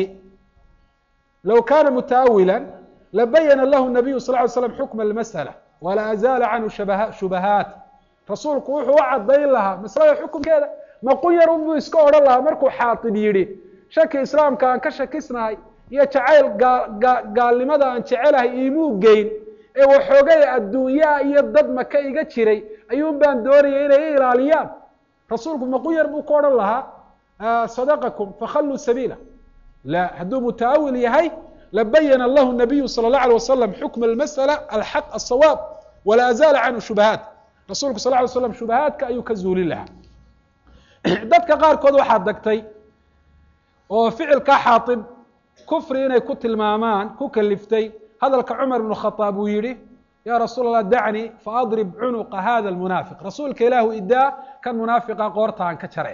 low kana mutaawila labayana lahu nabiyu sal ly slam xukma اlmasأla wala azaala canhu shubahaat rasuulku wuxuu u cadayn lahaa maslada xukunkeeda maqun yar unbuu iska odhan lahaa markuu xaatib yidhi shaki islaamka aan ka shakisnahay iyo jacayl gaalnimada aan jecelahay iimuu geyn ee waxoogay adduunyaa iyo dad maka iga jiray ayuun baan doonayay inay i ilaaliyaan rasuulku maqun yar buu ka odhan lahaa sadaqakum fakhalluu sabiila la hadduu mutaawil yahay labayana lahu nabiyu salى اlه alيه wasalam xukma اlmasأla alxaq aلsawaab wala azaala canhu shubahaat rasuulku sal ly slam shubahaadka ayuu ka zuulin lahaa dadka qaarkood waxaa degtay oo ficilkaa xaatib kufri inay ku tilmaamaan ku kaliftay hadalka cumar ibnu khadaab uu yihi ya rasuul allah dacnii faadrib cunuqa hada lmunaafiq rasuulka ilaahu idaa kan munaafiqa qoorta aan ka jare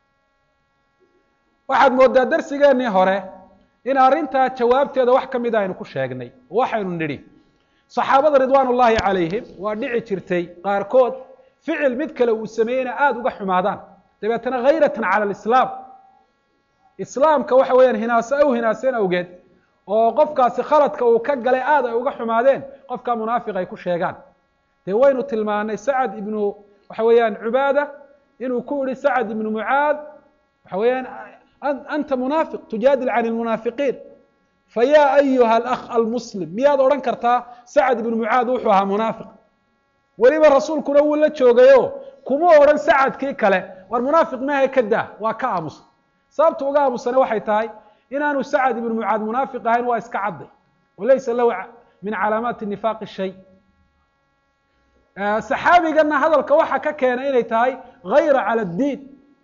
waxaad moodaa darsigeenii hore in arrintaa jawaabteeda wax ka mida aynu ku sheegnay waxaynu nidhi saxaabada ridwaan ullaahi calayhim waa dhici jirtay qaarkood ficil mid kale uu sameeyeyna aada uga xumaadaan dabeetana hayratan cala alislaam islaamka waxa weeyaan hinaaso ay u hinaaseen awgeed oo qofkaasi khaladka uu ka galay aada ay uga xumaadeen qofka munaafiq ay ku sheegaan dee waynu tilmaanay sacad ibnu waxa weeyaan cubaada inuu ku yihi sacad ibnu mucaad waxa weeyaan anta munaafiq tujaadil can lmunaafiqiin fayaa ayuha alakh almuslim miyaad odhan kartaa sacad ibnu mucaad wuxuu ahaa munaafiq weliba rasuulkuna wuu la joogayo kuma odhan sacadkii kale war munaafiq maaha ka daa waa ka aamusa sababta uga aamusane waxay tahay inaanu sacad ibnu mucaad munaafiq ahayn waa iska cadday walaysa lahu min calaamaati nifaaqi shay saxaabigana hadalka waxa ka keenay inay tahay hayra cala addiin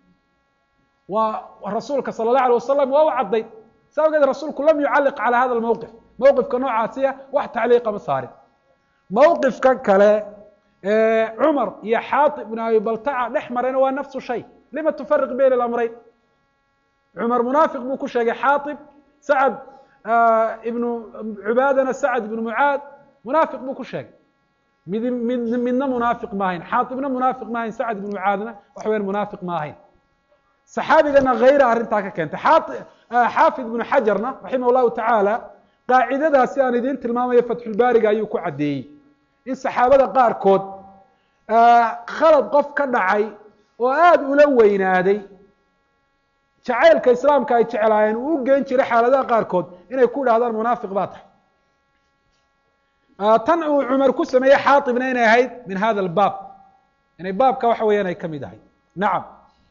waa rasuulka sala اllah alay wasalam waa u cadday sa awgeed rasuulku lam yucalliq calى hada lmowqif mowqifka noocaasiya wax tacliiqa ma saarin mowqifkan kale cumar iyo xaatib ibn abi baltaca dhex marayna waa nafsu shay lima tufariq bayna alamrayn cumar munaafiq buu ku sheegay xaatib sacad ibnu cubaadana sacad ibnu mucaad munaafiq buu ku sheegay mid mid midna munaafiq ma ahayn xaatibna munaafiq ma ahayn sacad ibnu mucaadna waxa weyan munaafiq ma ahayn saxaabigana hayra arrintaa ka keentay xaafid ibnu xajarna raximah llahu tacaala qaacidadaasi aan idiin tilmaamayo fatxulbaariga ayuu ku caddeeyey in saxaabada qaarkood khalad qof ka dhacay oo aada ula weynaaday jacaylka islaamka ay jeclaayeen uu u geen jiray xaaladaha qaarkood inay ku idhahdaan munaafiq baa tahay tan uu cumar ku sameeyey xaaibna inay ahayd min hada albaab inay baabka waxa weeyaan ay ka mid ahayd nacam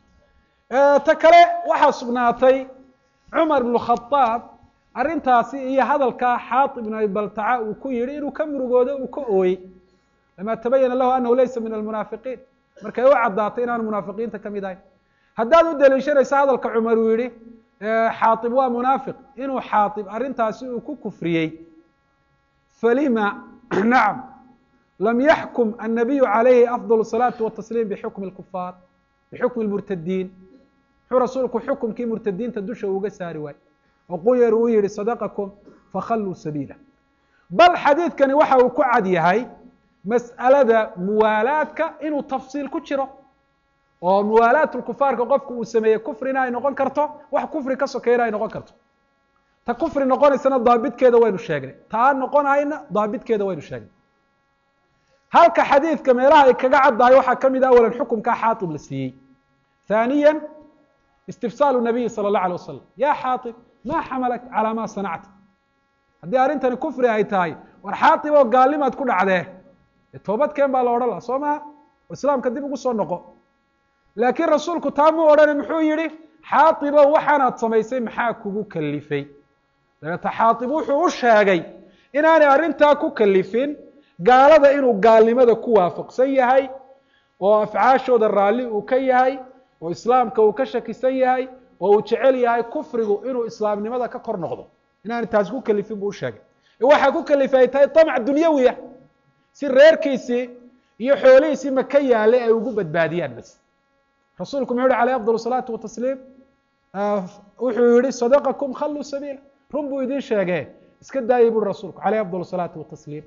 ta kale waxaa sugnaatay cumar ibnu khadaab arrintaasi iyo hadalkaa xaaib ibn abi baltaca uu ku yihi inuu ka murugoodo uu ka ooyey lama tabayana lahu anahu laysa min almunaafiqiin markay u caddaatay inaanu munaafiqiinta ka mid ahayn haddaad u daliishanayso hadalka cumar uu yihi xaaib waa munaafiq inuu xaaib arrintaasi uu ku kufriyey falima nacam lam yaxkum annabiyu calayhi afdal salaati watasliim bixukmi lkufaar bixukmi lmurtadiin muxuu rasuulku xukumkii murtadiinta dusha uga saari waayey oo quyar uu yihi sadaqakum fakhalluu sabiila bal xadiidkani waxa uu ku cad yahay mas'alada muwaalaadka inuu tafsiil ku jiro oo muwaalaat lkufaarka qofku uu sameeyey kufrina ay noqon karto wax kufri ka sokeeyna ay noqon karto ta kufri noqonaysana daabitkeeda waynu sheegnay taa noqonayna daabitkeeda waynu sheegnay halka xadiidka meelaha ay kaga caddahay waxaa ka mid ah awalan xukumkaa xaaib la siiyey ثaaniya istifsaalu nabiyi salى الlaه alيه wasalam ya xaaib ma xamalak calaa ma sanacta haddii arrintani kufri ay tahay war xaaib oo gaalnimaad ku dhacdee toobadkeen baa la odhan laha soo maha oo islaamka dib ugu soo noqo laakiin rasuulku taa muu odhana muxuu yihi xaaibow waxaanaad samaysay maxaa kugu kalifay dabeeta xaaib wuxuu u sheegay inaanay arrintaa ku kalifin gaalada inuu gaalnimada ku waafaqsan yahay oo afcaashooda raalli uu ka yahay oo islaamka uu ka shakisan yahay oo uu jecel yahay kufrigu inuu islaamnimada ka kor noqdo inaanay taasi ku kalifin buu u sheegay waxaa ku kalifay ay tahay طamc dunyawiya si reerkiisii iyo xoolihiisii maka yaalay ay ugu badbaadiyaan bas rasuulku muxuu yihi alayh afضل الصalaaةu watasliim wuxuu yihi sadaqakum khalluu sabiila run buu idin sheege iska daayay buri rasuulku alayh afضل الصalaaةi watasliim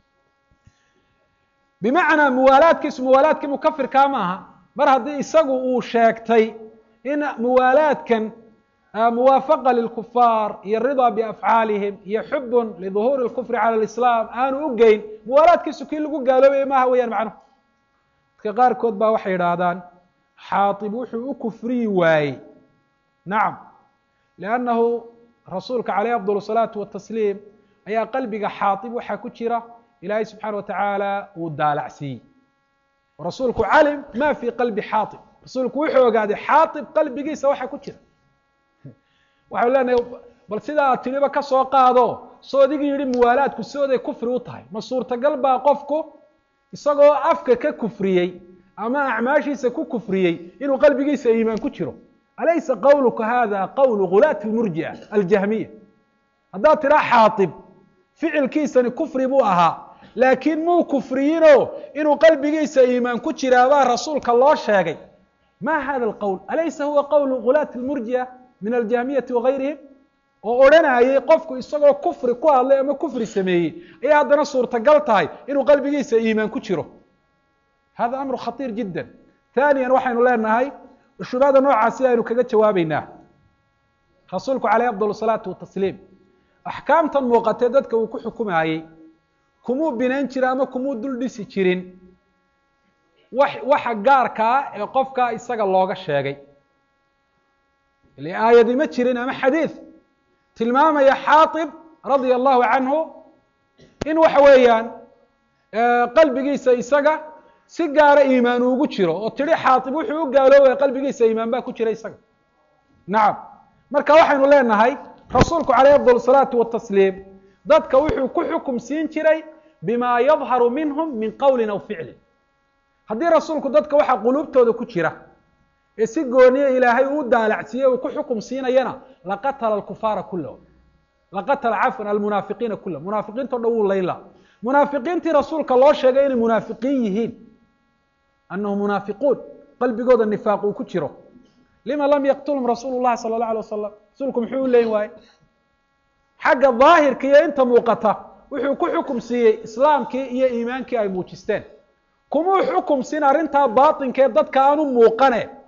bimacnaa muwaalaadkiisu muwaalaadkii mukafirkaa ma aha mar haddii isagu uu sheegtay in muwaalaadkan muwaafaqa lilkufaar iyo ridaa biafcaalihim iyo xubun liduhuuri اlkufri cala lislaam aanu u geyn muwaalaadkiisu kii lagu gaaloobaya maaha weeyaan macnuhu dadka qaarkood baa waxay idhaahdaan xaaib wuxuu u kufriyi waayey nacam liannahu rasuulka calayh afضل الصalaaةu watasliim ayaa qalbiga xaaib waxaa ku jira ilaahay subxaana watacaala uu daalacsiiyey rasuulku calim ma fi qalbi xaaib rasuulku wuxuu ogaaday xaaib qalbigiisa waxa ku jira waxau leenahay bal sidaa aad tiriba ka soo qaado soo adigi yihi muwaalaadku sooday kufri u tahay ma suurtagal baa qofku isagoo afka ka kufriyey ama acmaashiisa ku kufriyey inuu qalbigiisa iimaan ku jiro alaysa qawluka hada qawlu gulaati lmurji'a aljahmiya haddaad tiraa xaaib ficilkiisani kufri buu ahaa laakiin muu kufriyinoo inuu qalbigiisa iimaan ku jiraabaa rasuulka loo sheegay ma hada alqowl alaysa huwa qowlu gulaati lmurji'a min aljahmiyati wagayrihim oo odhanayay qofku isagoo kufri ku hadlay ama kufri sameeyey ayay haddana suurtagal tahay inuu qalbigiisa iimaan ku jiro hada amru khatiir jidda haaniyan waxaynu leenahay shubhada noocaasi aynu kaga jawaabeynaa rasuulku calayh afضal salaatu watasliim axkaamtan muuqatee dadka uu ku xukumayey kumuu binayn jira ama kumuu dul dhisi jirin wax waxa gaarkaa ee qofkaa isaga looga sheegay ile aayadi ma jirin ama xadiid tilmaamaya xaaib radia allahu canhu in waxa weeyaan qalbigiisa isaga si gaara iimaan ugu jiro oo tidhi xaaib wuxuu u gaaloobaya qalbigiisa iimaan baa ku jira isaga nacam marka waxaynu leenahay rasuulku calayh afضal salaatu watasliim dadka wuxuu ku xukum siin jiray bima yadharu minhum min qowlin aw ficlin haddii rasuulku dadka waxa quluubtooda ku jira ee si gooniye ilaahay uu daalacsiiye uu ku xukum siinayana laqatala alkufaara kulahum laqatala cafwan almunaafiqiina kulahum munaafiqiinto dhan wuu layla munaafiqiintii rasuulka loo sheegay inay munaafiqiin yihiin anahum munaafiquun qalbigooda nifaaq uu ku jiro lima lam yaqtulhum rasuulu llahi sala اllah alay wasalam rasuulku muxuu u leyn waaye xagga daahirka iyo inta muuqata wuxuu ku xukum siiyey islaamkii iyo iimaankii ay muujisteen kumuu xukum siin arrintaa baatinka ee dadka aanu muuqane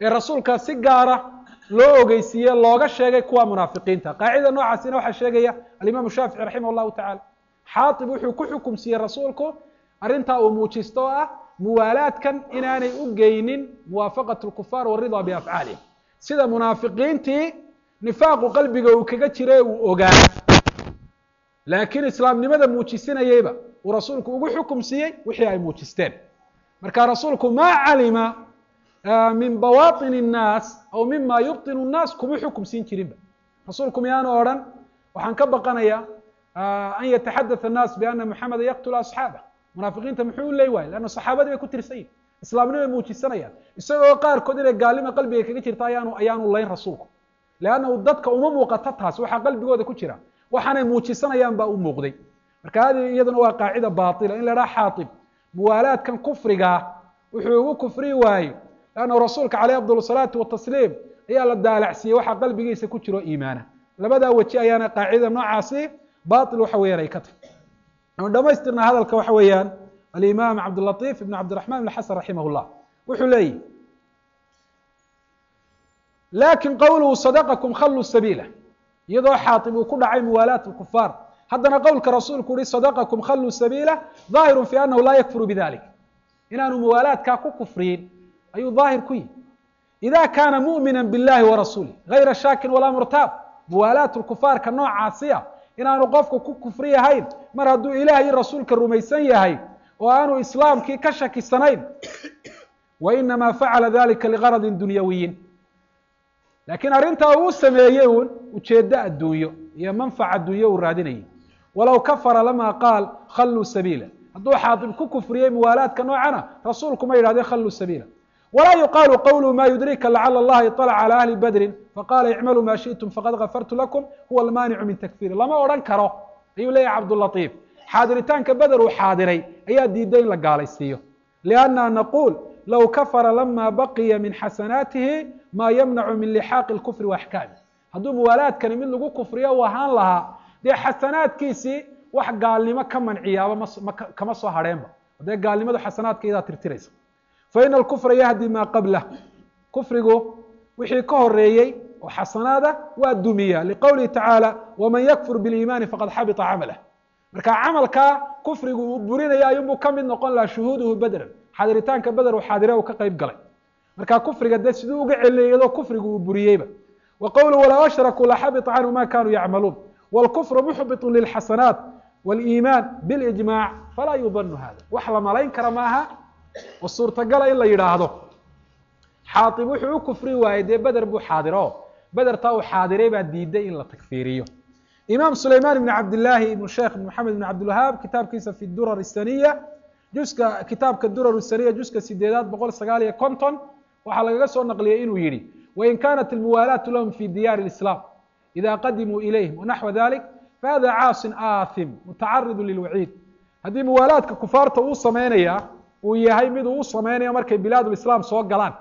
ee rasuulka si gaara loo ogeysiiye looga sheegay kuwa munaafiqiinta qaacida noocaasina waxaa sheegaya alimaamu shaafici raximah llahu tacala xaatib wuxuu ku xukum siiyey rasuulku arrintaa uu muujisto oo ah muwaalaadkan inaanay u geynin muwaafaqat lkufaar waridaa biafcaalihim sida munaafiqiintii nifaaqu qalbiga uu kaga jira uu ogaa laakiin islaamnimada muujisinayeyba uu rasuulku ugu xukum siiyey wixii ay muujisteen marka rasuulku maa calima min bawaطin الnaas aw mima yubطin الnaas kuma xukum siin jirinba rasuulku miyaanu odhan waxaan ka baqanaya an yataxadaث الnaas biana muxameda yaqtula asxaabah munaafiqiinta muxuu u leey waayey leanna saxaabadii bay ku tirsan yihin islaamnimay muujisanayaan isagoo qaarkood inay gaalnima qalbiga kaga jirta ayaanu ayaanu layn rasuulku leannahu dadka uma muuqato taas waxaa qalbigooda ku jira waxaanay muujisanayaan baa u muuqday marka hadi iyaduna waa qaacida baila in la dhaha xaatib muwaalaadkan kufrigaa wuxuu ugu kufri waayey leannahu rasuulka caleyh afdal salaati watasliim ayaa la daalacsiiyey waxaa qalbigiisa ku jiro iimaana labadaa weji ayaana qaacidada noocaasi bail waxa weeyaan ay ka tahy anu dhamaystirna hadalka waxa weeyaan alimaam cabdilatiif ibn cabdiraxman ibn xasan raximah llah wuxuu leeyihi lakin qowluhu sadaqakum khalluu sabiila iyadoo xaatib uu ku dhacay muwaalaat lkufaar haddana qowlka rasuulku uhi sadaqakum khalluu sabiila daahiru fi anahu laa yakfuru bidalik inaanu muwaalaadkaa ku kufriyin ayuu daahir ku yihi ida kaana mu'mina biاllahi warasuulih gayra shaakin walaa murtaab muwaalaat lkufaarka noocaasiya inaanu qofku ku kufri yahayn mar hadduu ilaah iyo rasuulka rumaysan yahay oo aanu islaamkii ka shakisanayn wa inamaa facala dalika ligaradin dunyawiyin laakiin arrintaa uu sameeyey uun ujeeddo adduunyo iyo manfac adduunyo uu raadinayay walow kafara lama qaal khalluu sabiila hadduu xaatib ku kufriyey muwaalaadka noocana rasuulku ma yidhahdeen khalluu sabiila walaa yuqaalu qowluhu ma yudrika lacala allaha iطalaca calى ahli badrin faqala icmaluu ma shiئtum faqad gafartu lakum huwa almaanicu min takfiri lama odhan karo ayuu leeyahy cabdulatiif xaadiritaanka beder uu xaadiray ayaa diiday in la gaalaysiiyo lianna naquul low kafara lama baqiya min xasanaatihi maa yamnacu min lixaaqi اlkufri waaxkaami hadduu muwaalaadkani mid lagu kufriyo u ahaan lahaa dee xasanaadkiisii wax gaalnimo ka manciyaaba ma kama soo hadheenba dee gaalnimadu xasanaadka iyadaa tirtiraysa faina alkufra yahdi maa qablah kufrigu wixii ka horeeyey oo xasanaada waa dumiya liqowlihi tacaala waman yakfur biliimaani faqad xabita camalah marka camalkaa kufrigu uu burinaya ayuunbuu ka mid noqon lahaa shuhuuduhu bedran xaadiritaanka beder uu xaadire uu ka qayb galay marka kufriga dee siduu uga celinaya iyadoo kufrigu uu buriyeyba wa qowluhu walow ashrakuu laxabita canhu ma kanuu yacmaluun wاlkufru muxbitu lilxasanaat wاliimaan bilijmac falaa yudanu hada wax la malayn kara maaha oo suurtagala in la yidhaahdo xaaib wuxuu u kufri waayey dee beder buu xaadiro bedertaa uu xaadiray baa diiday in la takfiiriyo imaam sulayman ibn cabdillaahi ibn sheekh maxamed ibn cabdilwahaab kitaabkiisa fi durar isaniya juska kitaabka durar isaniya juska sideedaad boqol sagaal iyo konton waxaa lagaga soo naqliyey inuu yihi wain kanat almuwaalaatu lahum fi diyaari اlislaam ida qadimuu ilayhim wanaxwa dalik fahada caasin aathim mutacaridu lilwaciid haddii muwaalaadka kufaarta uu sameynaya uu yahay mid uu u sameynayo markay bilaadulislaam soo galaan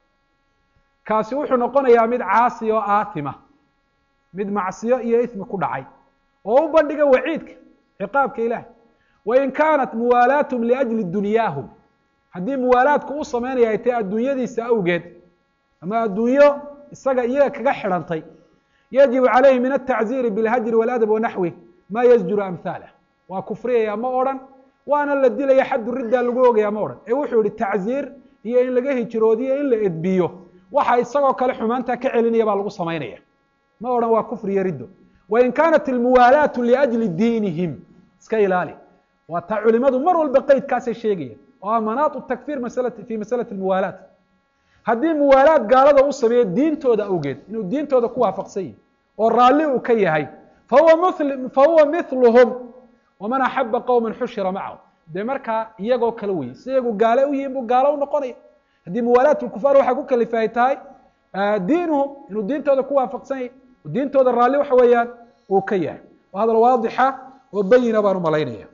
kaasi wuxuu noqonayaa mid caasi oo aatima mid macsiyo iyo ismi ku dhacay oo u bandhiga waciidka ciqaabka ilahay wain kaanat muwaalaathm liajli dunyaahum haddii muwaalaadku u sameynaya ay tahay adduunyadiisa awgeed ama adduunyo isaga iyaga kaga xidhantay yajibu calayhi min altacziiri bilhajri waladab wanaxwi ma yasjuru amhaalah waa kufriyaya ma odhan waana la dilaya xaddu riddaa lagu ogaya ma odhan ee wuxuu yihi tacziir iyo in laga hijroodiyo in la edbiyo waxa isagoo kale xumaantaa ka celinaya baa lagu samaynaya ma odhan waa kufriyo riddo wain kaanat almuwaalaatu liajli diinihim iska ilaali waa taa culimadu mar walba qeydkaasay sheegayaan oo ah manaatu takfir masalati fi masalati almuwaalaat haddii muwaalaad gaalada u sameeyo diintooda awgeed inuu diintooda ku waafaqsan yahi oo raalli uu ka yahay fahuwa ml fahuwa miluhum waman axaba qowma xushira macahu dee markaa iyagoo kale weye si iyagu gaale u yihin buu gaalo u noqonaya haddii muwaalaat lkufaar waxaa ku kalifa ay tahay diinuhum inuu diintooda ku waafaqsan yahy diintooda raalli waxa weeyaan uu ka yahay waa hadal waadixa oo bayina baan umalaynaya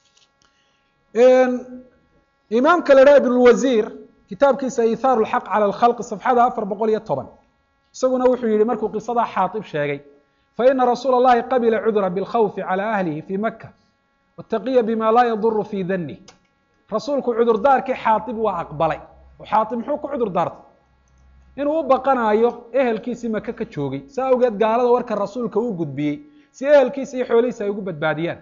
imaamka la dhaha ibnulwasiir kitaabkiisa ithaaru lxaq cala alkhalqi safxada afar boqol iyo toban isaguna wuxuu yihi markuu qisadaa xaatib sheegay faina rasuula اllahi qabila cudra bilkhawfi calى ahlihi fi maka wataqiya bima laa yaduru fi dani rasuulku cudurdaarkii xaatib waa aqbalay oo xaatib muxuu ku cudur daartay inuu u baqanayo ehelkiisii maka ka joogay saa awgeed gaalada warka rasuulka uu gudbiyey si ehelkiisa iyo xoolihiisa ay ugu badbaadiyaan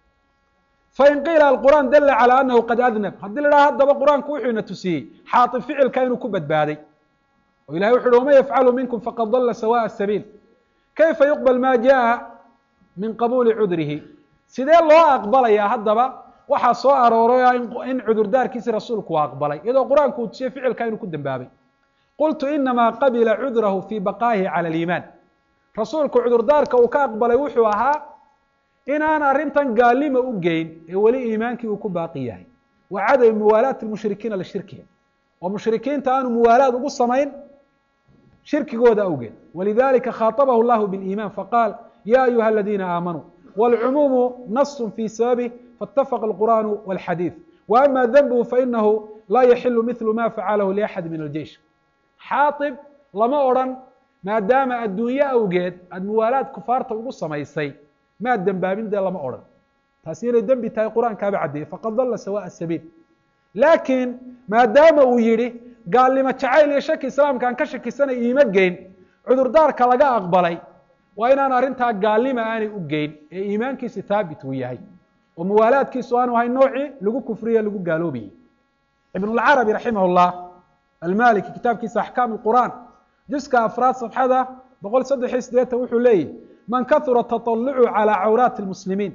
fain qiila alqur'aan dalla calى anahu qad adnab haddii la dhaha haddaba qur-aanku wuxuu ina tusiyey xaaib ficilka inuu ku badbaaday oo ilahay wuxu uhi waman yafcalu minkum faqad dalla sawaء sabiil kayfa yuqbal ma jaءa min qabuuli cudrihi sidee loo aqbalayaa haddaba waxaa soo arooray in cudurdaarkiisi rasuulku waa aqbalay iyadoo qur-aanku uu tusiyey ficilka inuu ku dembaabay qultu inamaa qabila cudrahu fii baqaa'ihi cala aliimaan rasuulku cudurdaarka uu ka aqbalay wuxuu ahaa inaan arrintan gaalima u geyn ee weli iimaankii uu ku baaqi yahay wa cadami muwaalaati lmushrikiina lishirkihim oo mushrikiinta aanu muwaalaad ugu samayn shirkigooda awgeed walidalika khaaطabahu llahu biاliiman faqaal ya ayuha aladiina aamanuu wاlcumuumu nasu fi sababih faاtafaqa اlqur'anu wاlxadiid wa ama denbuhu fainahu laa yaxilu mithlu ma facalahu liaxadi min aljeish xaaib lama odrhan maadaama adduunye awgeed aada muwaalaad kufaarta ugu samaysay maad dembaabin dee lama odhan taasi inay dembi tahay qur-aankaaba caddeeyey faqad dalla sawaء sabiil laakiin maadaama uu yihi gaalnimo jacayl iyo shaki islaamka aan ka shakisanay iima geyn cudurdaarka laga aqbalay waa inaan arrintaa gaalnima aanay u geyn ee iimaankiisi haabit uu yahay oo muwaalaadkiisu aanu ahay noocii lagu kufriye lagu gaaloobayey ibn اlcarabi raximah اllah almaliki kitaabkiisa axkaam اqur'an juska afraad safxada boqol saddex iyo sideetan wuxuu leeyihi man kahura taطalucu calى cawraati اlmuslimiin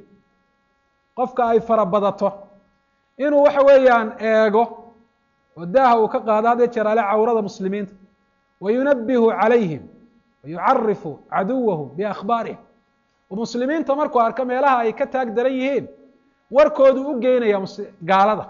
qofka ay fara badato inuu waxa weeyaan eego oo daaha uu ka qaado had jeer ale cawrada muslimiinta wayunabihu calayhim wayucarifu caduwahu biakhbaarihim oo muslimiinta markuu arko meelaha ay ka taag daran yihiin warkoodu u geynaya gaalada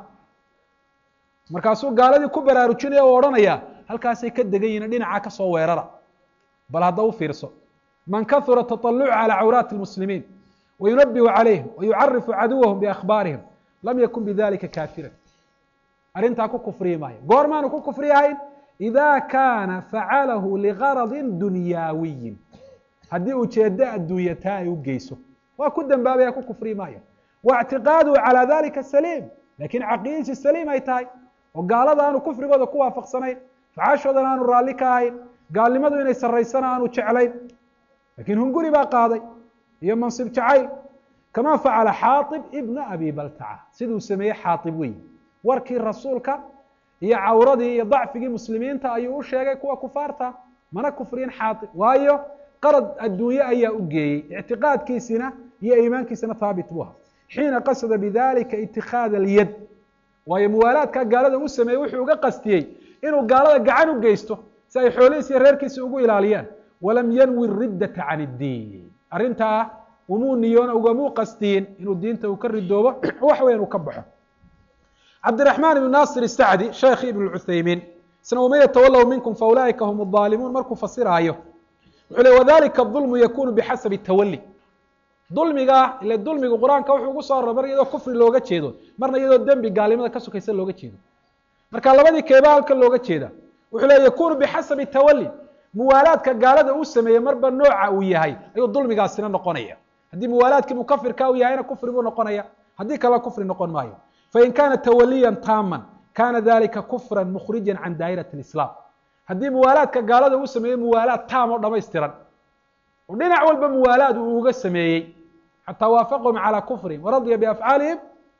markaasuu gaaladii ku baraarujinaya o odhanaya halkaasay ka degan yihin dhinaca kasoo weerara bal hadda u fiirso man kahura taطalucu calى cawraati اlmuslimiin wayunabihu calayhim wayucarifu caduwahum biakhbaarihim lam yakun bidalika kaafiran arrintaa ku kufriyi maayo goormaanu ku kufriyahayn ida kaana facalahu ligaradi dunyaawiyin haddii ujeedo adduunya taa ay u geyso waa ku dembaabaya ku kufriyi maayo wa اctiqaaduhu calى dalika saliim lakin caqiidadiisi saliim ay tahay oo gaalada aanu kufrigooda ku waafaqsanayn facaashoodana aanu raalli ka ahayn gaalnimadu inay saraysana aanu jeclayn lakin hunguri baa qaaday iyo mansib jacayl kama facala xaaib ibna abi baltaca siduu sameeyey xaaib weyi warkii rasuulka iyo cawradii iyo dacfigii muslimiinta ayuu u sheegay kuwa kufaarta mana kufriyin xaaib waayo qarad adduunye ayaa u geeyey ictiqaadkiisina iyo iimaankiisina haabit bu aha xiina qasada bidalika itikaada alyad waayo muwaalaadka gaalada u sameeyey wuxuu uga qastiyey inuu gaalada gacan u geysto si ay xoolihiisi iyo reerkiisi ugu ilaaliyaan walam yanwi riddata can iddiin arrintaa umuu niyoona ugamuu qastiyin inuu diinta uu ka ridoobo wax weyn uu ka baxo cabdiraxmaan ibn naasir isacdi sheekhi ibn cuthaymiin isna waman yatawallow minkum faulaa'ika hum aalimuun markuu fasiraayo wuxuu le wadalika dulmu yakunu bixasabi tawali dulmiga ile dulmigu qur-aanka wuxuu ugu soo arora mar iyadoo kufri looga jeedo marna iyadoo dembi gaalnimada ka sokaysa looga jeedo marka labadii keebaa halkan looga jeeda wuxuu le yakunu bixasabi tawali muwaalaadka gaalada uu sameeyey marba nooca uu yahay ayuu dulmigaasina noqonaya haddii muwaalaadkii mukafirka uu yahayna kufri buu noqonaya haddii kalena kufri noqon maayo fain kana tawaliyan taaman kana dalika kufra mukhrija can daa'irati اlislaam haddii muwaalaadka gaalada uu sameeyey muwaalaad taam oo dhamaystiran oo dhinac walba muwaalaad uu uga sameeyey xataa waafaqahum calى kufrihim waradya biafcaalihim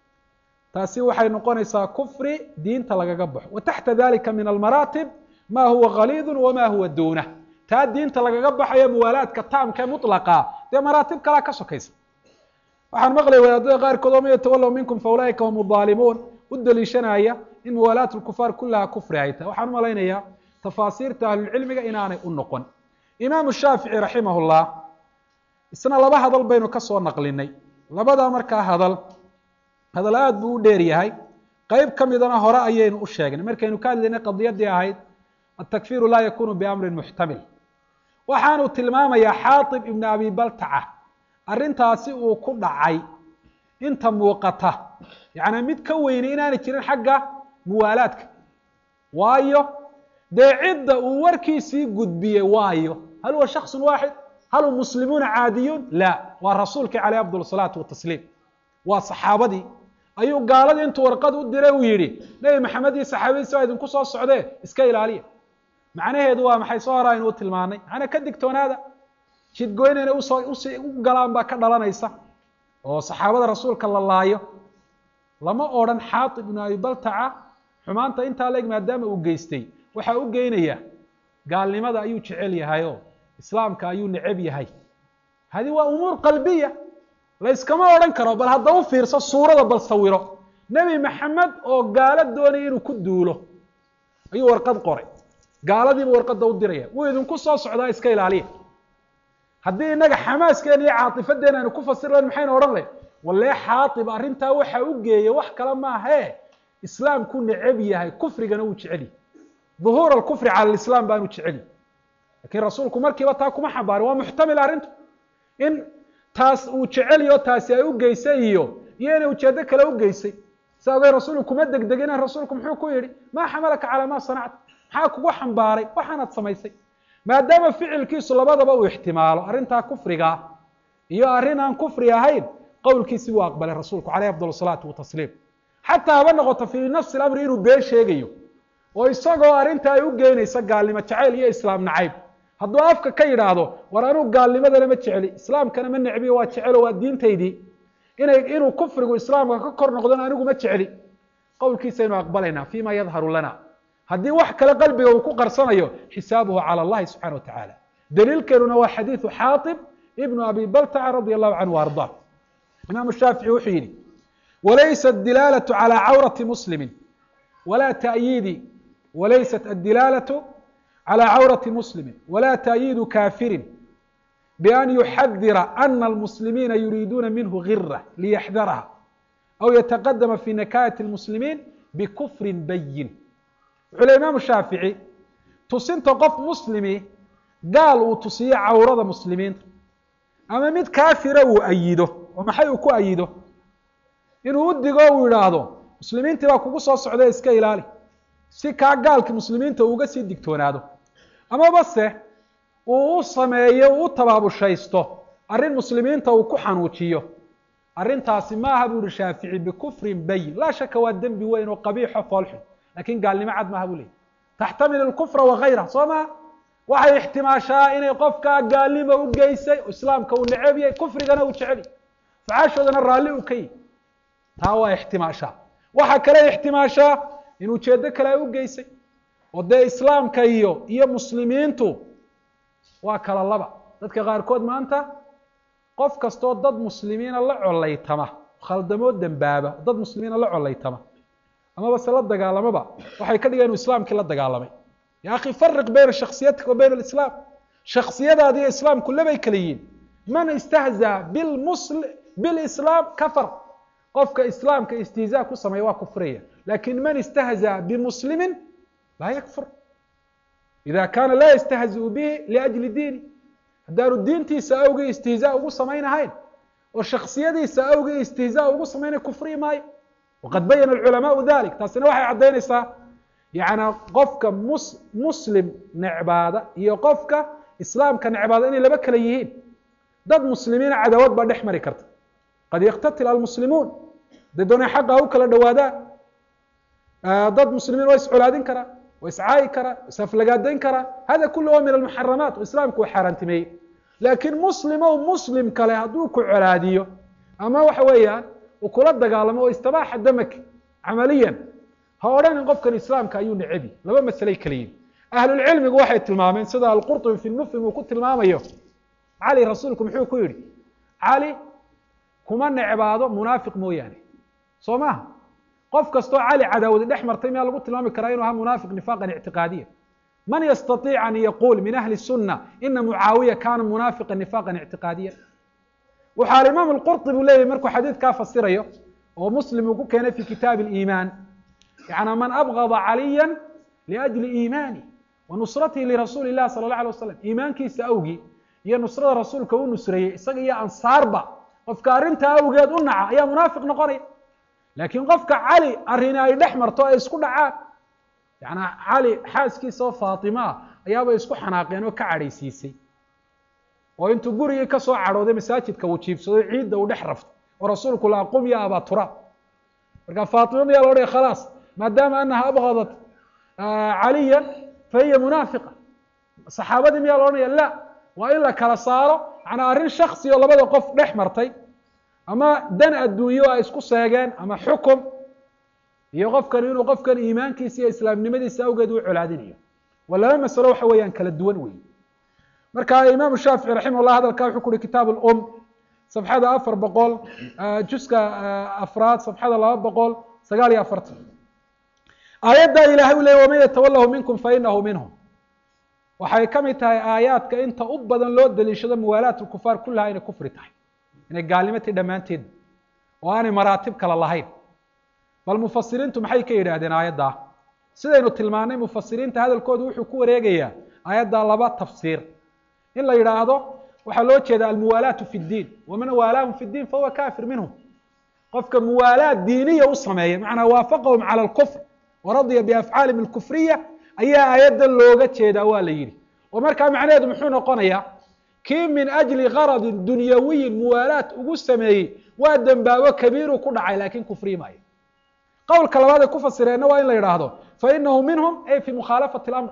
taasi waxay noqonaysaa kufri diinta lagaga baxo wa taxta dalika min almaraatib ma huwa khaliidu wama huwa duunah taa diinta lagaga baxayo muwaalaadka taamka mulaqa dee maraatib kalaa ka sokaysa waxaan maqlay wadaadada qaarkood waman yatawallow minkum faulaa'ika hum aalimuun u daliishanaya in muwaalaat lkufaar kulaha kufri ay tahay waxaan umalaynayaa tafaasiirta ahlulcilmiga inaanay u noqon imaamu shaafici raximah llah isna laba hadal baynu ka soo naqlinay labada markaa hadal hadal aad buu u dheer yahay qeyb ka midana hore ayaynu u sheegnay markaynu ka hadlaynay qadiyadii ahayd atakfiru laa yakunu biamrin muxtamil waxaanu tilmaamayaa xaaib ibna abi baltaca arrintaasi uu ku dhacay inta muuqata yacnaa mid ka weyni inaanay jirin xagga muwaalaadka waayo dee cidda uu warkiisii gudbiyey waayo hal huwa shaksun waaxid hal hum muslimuuna caadiyuun la waa rasuulkii caleyh afdal salaatu watasliim waa saxaabadii ayuu gaaladii intuu warqad u diray uu yidhi nebi maxamed iyo saxaabadiisa waa idinku soo socdee iska ilaaliya macnaheedu waa maxay soo hora aynu u tilmaanay macnaa ka digtoonaada jidgoyn inay usoo usi u galaan baa ka dhalanaysa oo saxaabada rasuulka la laayo lama odrhan xaatib ibnu abi baltaca xumaanta intaa leeg maadaama uu geystay waxaa u geynaya gaalnimada ayuu jecel yahay oo islaamka ayuu necab yahay hadi waa umuur qalbiya layskama odhan karo bal hadda u fiirso suurada bal sawiro nebi maxamed oo gaalo doonaya inuu ku duulo ayuu warqad qoray gaaladiibu warqadda u diraya wuu idinku soo socdaa iska ilaaliya haddii innaga xamaaskeena iyo caatifadeen aynu ku fasir lahayn maxaynu odhan lahayn walee xaatib arrintaa waxa u geeya wax kale maahee islaamku necab yahay kufrigana wuu jecel yahy duhuur alkufri cala alislaam baanu jecel yahy lakiin rasuulku markiiba taa kuma xambaarin waa muxtamil arrintu in taas uu jecel yaho taasi ay u geysay iyo iyo inay ujeedo kale u geysay sa ogey rasuulku kuma degdegina rasuulku muxuu ku yidhi maa xamalaka calaa maa sanacta maxaa kugu xambaaray waxaanaad samaysay maadaama ficilkiisu labadaba uu ixtimaalo arrintaa kufrigaa iyo arrin aan kufri ahayn qowlkiisi buu aqbalay rasuulku caleyh afdal salaatu watasliim xataa haba noqoto fii nafsi lamri inuu been sheegayo oo isagoo arrinta ay u geynaysa gaalnimo jacayl iyo islaam nacayb hadduu afka ka yidhaahdo war anuu gaalnimadana ma jecli islaamkana ma necbiyo waa jecelo waa diintaydii inay inuu kufrigu islaamka ka kor noqdona anigu ma jecli qowlkiisaynu aqbalaynaa fima yadharu lana haddii wax kale qalbiga uu ku qarsanayo xisaabuhu calى اllahi subxana wa tacaala daliilkeenuna waa xadiidu xaaطib ibnu abi baltaca radi allahu canhu arda imaamu shaafici wuxuu yidhi walaysat dilaalatu calى cawrati muslimi wala tayiidi walaysat adilaalatu calى cawrati muslimi wala ta'yiidu kafirin bian yuxadira ana almuslimiina yuriiduuna minhu gira liyaxdaraha aw yataqadama fi nakayati اlmuslimiin bikufrin bayin wuxuu le imaamu shaafici tusinta qof muslimi gaal uu tusiyo cawrada muslimiinta ama mid kaafira uu ayido oo maxay uu ku ayido inuu u digo uu idhaahdo muslimiintii baa kugu soo socda iska ilaali si kaa gaalki muslimiinta uuga sii digtoonaado amaba se uu u sameeyo uu u tabaabushaysto arrin muslimiinta uu ku xanuujiyo arrintaasi maaha buu ihi shaafici bikufrin bayin laa shaka waa dembi weyn oo qabiixo foolxun lakin gaalnimo cad maaha buu leeyay taxtamil اlkufra wagayra soo maha waxay ixtimaashaa inay qofkaa gaalnimo u geysay islaamka uu neceb yahay kufrigana uu jecel yahy facaashoodana raalli uu ka yihi taa waa ixtimaashaa waxa kale ixtimaashaa in ujeedo kale ay u geysay oo dee islaamka iyo iyo muslimiintu waa kala laba dadka qaarkood maanta qof kastoo dad muslimiina la collaytama khaldamoo dembaaba dad muslimiina la collaytama amaba se la dagaalamaba waxay ka dhigeen inu islaamkii la dagaalamay ya akhi fariq bayna shaksiyatika wa bayna alislaam shaksiyadaadi iyo islaamku labay kala yihiin man istahzaa bilmusl bilislaam kafar qofka islaamka istihzaa ku sameeya waa kufraya lakin man istahzaa bimuslimin laa yakfur ida kana laa yastahziu bihi liajli diini haddaanu diintiisa awgii istihzaa ugu samaynahayn oo shaksiyadiisa awgii istihzaa ugu samaynayn kufrii maayo waqad bayana alculamaau dalik taasina waxay caddaynaysaa yacnaa qofka mus muslim necbaada iyo qofka islaamka necbaada inay laba kala yihiin dad muslimiina cadawad baa dhex mari karta qad yaktatil almuslimuun haday doonay xaqa u kala dhawaadaan dad muslimiin waa iscolaadin karaa waa iscaayi karaa waa isaflagaadayn karaa hada kulu wa min almuxaramaat oo islaamku uu xaaraantimeeyey laakiin muslimow muslim kale hadduu ku colaadiyo ama waxa weeyaan uu kula dagaalamo oo istabaaxa damak camaliyan ha odhanin qofkan islaamka ayuu necebi laba masaley kala yihin ahlulcilmigu waxay tilmaameen sida alqurطubi fi lmufhim uu ku tilmaamayo cali rasuulku muxuu ku yidhi cali kuma necbaado munaafiq mooyaane soo maha qof kastoo cali cadaawadi dhex martay miyaa lagu tilmaami karaa inuu ahaa munaafiq nifaaqan ictiqaadiya man yastaiic an yaquul min ahli الsuna ina mucaawiya kana munaafiqa nifaqan ictiqaadiya waxaa alimaam اlqurطi buu leeyahy markuu xadiidkaa fasirayo oo muslim uu ku keenay fi kitaabi اliimaan yana man abgada caliya liأjli iimaani wa nusratihi lirasuuli اlah salى اlه alيه wasalam iimaankiisa awgii iyo nusrada rasuulka u nusreeyey isaga iyo ansaarba qofka arrintaa awgeed u naca ayaa munaafiq noqonaya laakiin qofka cali arrini ay dhex marto ay isku dhacaan yana cali xaaskiisa oo faatima ah ayaabay isku xanaaqeen oo ka cadhaysiisay oo intuu gurigii ka soo cadhooday masaajidka uu jiibsado ciidda uu dhex rafto oo rasuulku la qum ya abaa turaab marka faatima miyaa loo dhigay khalaas maadaama anaha abgadat caliya fahiya munaafiqa saxaabadii miyaa la odhanaya la waa in la kala saaro macnaa arrin shaksi oo labada qof dhex martay ama dan adduunyo ay isku seegeen ama xukum iyo qofkan inuu qofkan iimaankiisa iyo islaamnimadiisa awgeed u colaadinayo waa laba masalo waxa weeyaan kala duwan weeye marka imaamu shaafici raximah llah hadalka wuxuu ku uhi kitaab lum safxada afar boqol juska afraad safxada laba boqol sagaal iyo afartan aayaddaa ilahay u leeyay waman yatawalahu minkum fainahu minhum waxay ka mid tahay aayaadka inta u badan loo daliishado muwaalaat lkufaar kullaha inay kufri tahay inay gaalnimatay dhammaanteed oo aanay maraatib kale lahayn bal mufasiriintu maxay ka yidhaahdeen aayaddaa sidaynu tilmaanay mufasiriinta hadalkoodu wuxuu ku wareegayaa aayaddaa laba tafsiir in la yidhaahdo waxaa loo jeeda almuwaalaatu fi ddiin waman waalaahum fi ddiin fahuwa kafir minhum qofka muwaalaad diiniya u sameeya macnaa waafaqahum cala alkufr waradiya biafcaalihim alkufriya ayaa aayaddan looga jeedaa waa la yidhi oo markaa macnaheedu muxuu noqonayaa kii min ajli garadin dunyawiyin muwaalaat ugu sameeyey waa dembaabo kabiiru ku dhacay laakiin kufriyi maayo qowlka labaad ay ku fasireenna waa in la yidhaahdo fainahu minhum ay fi mukhaalafati اlamr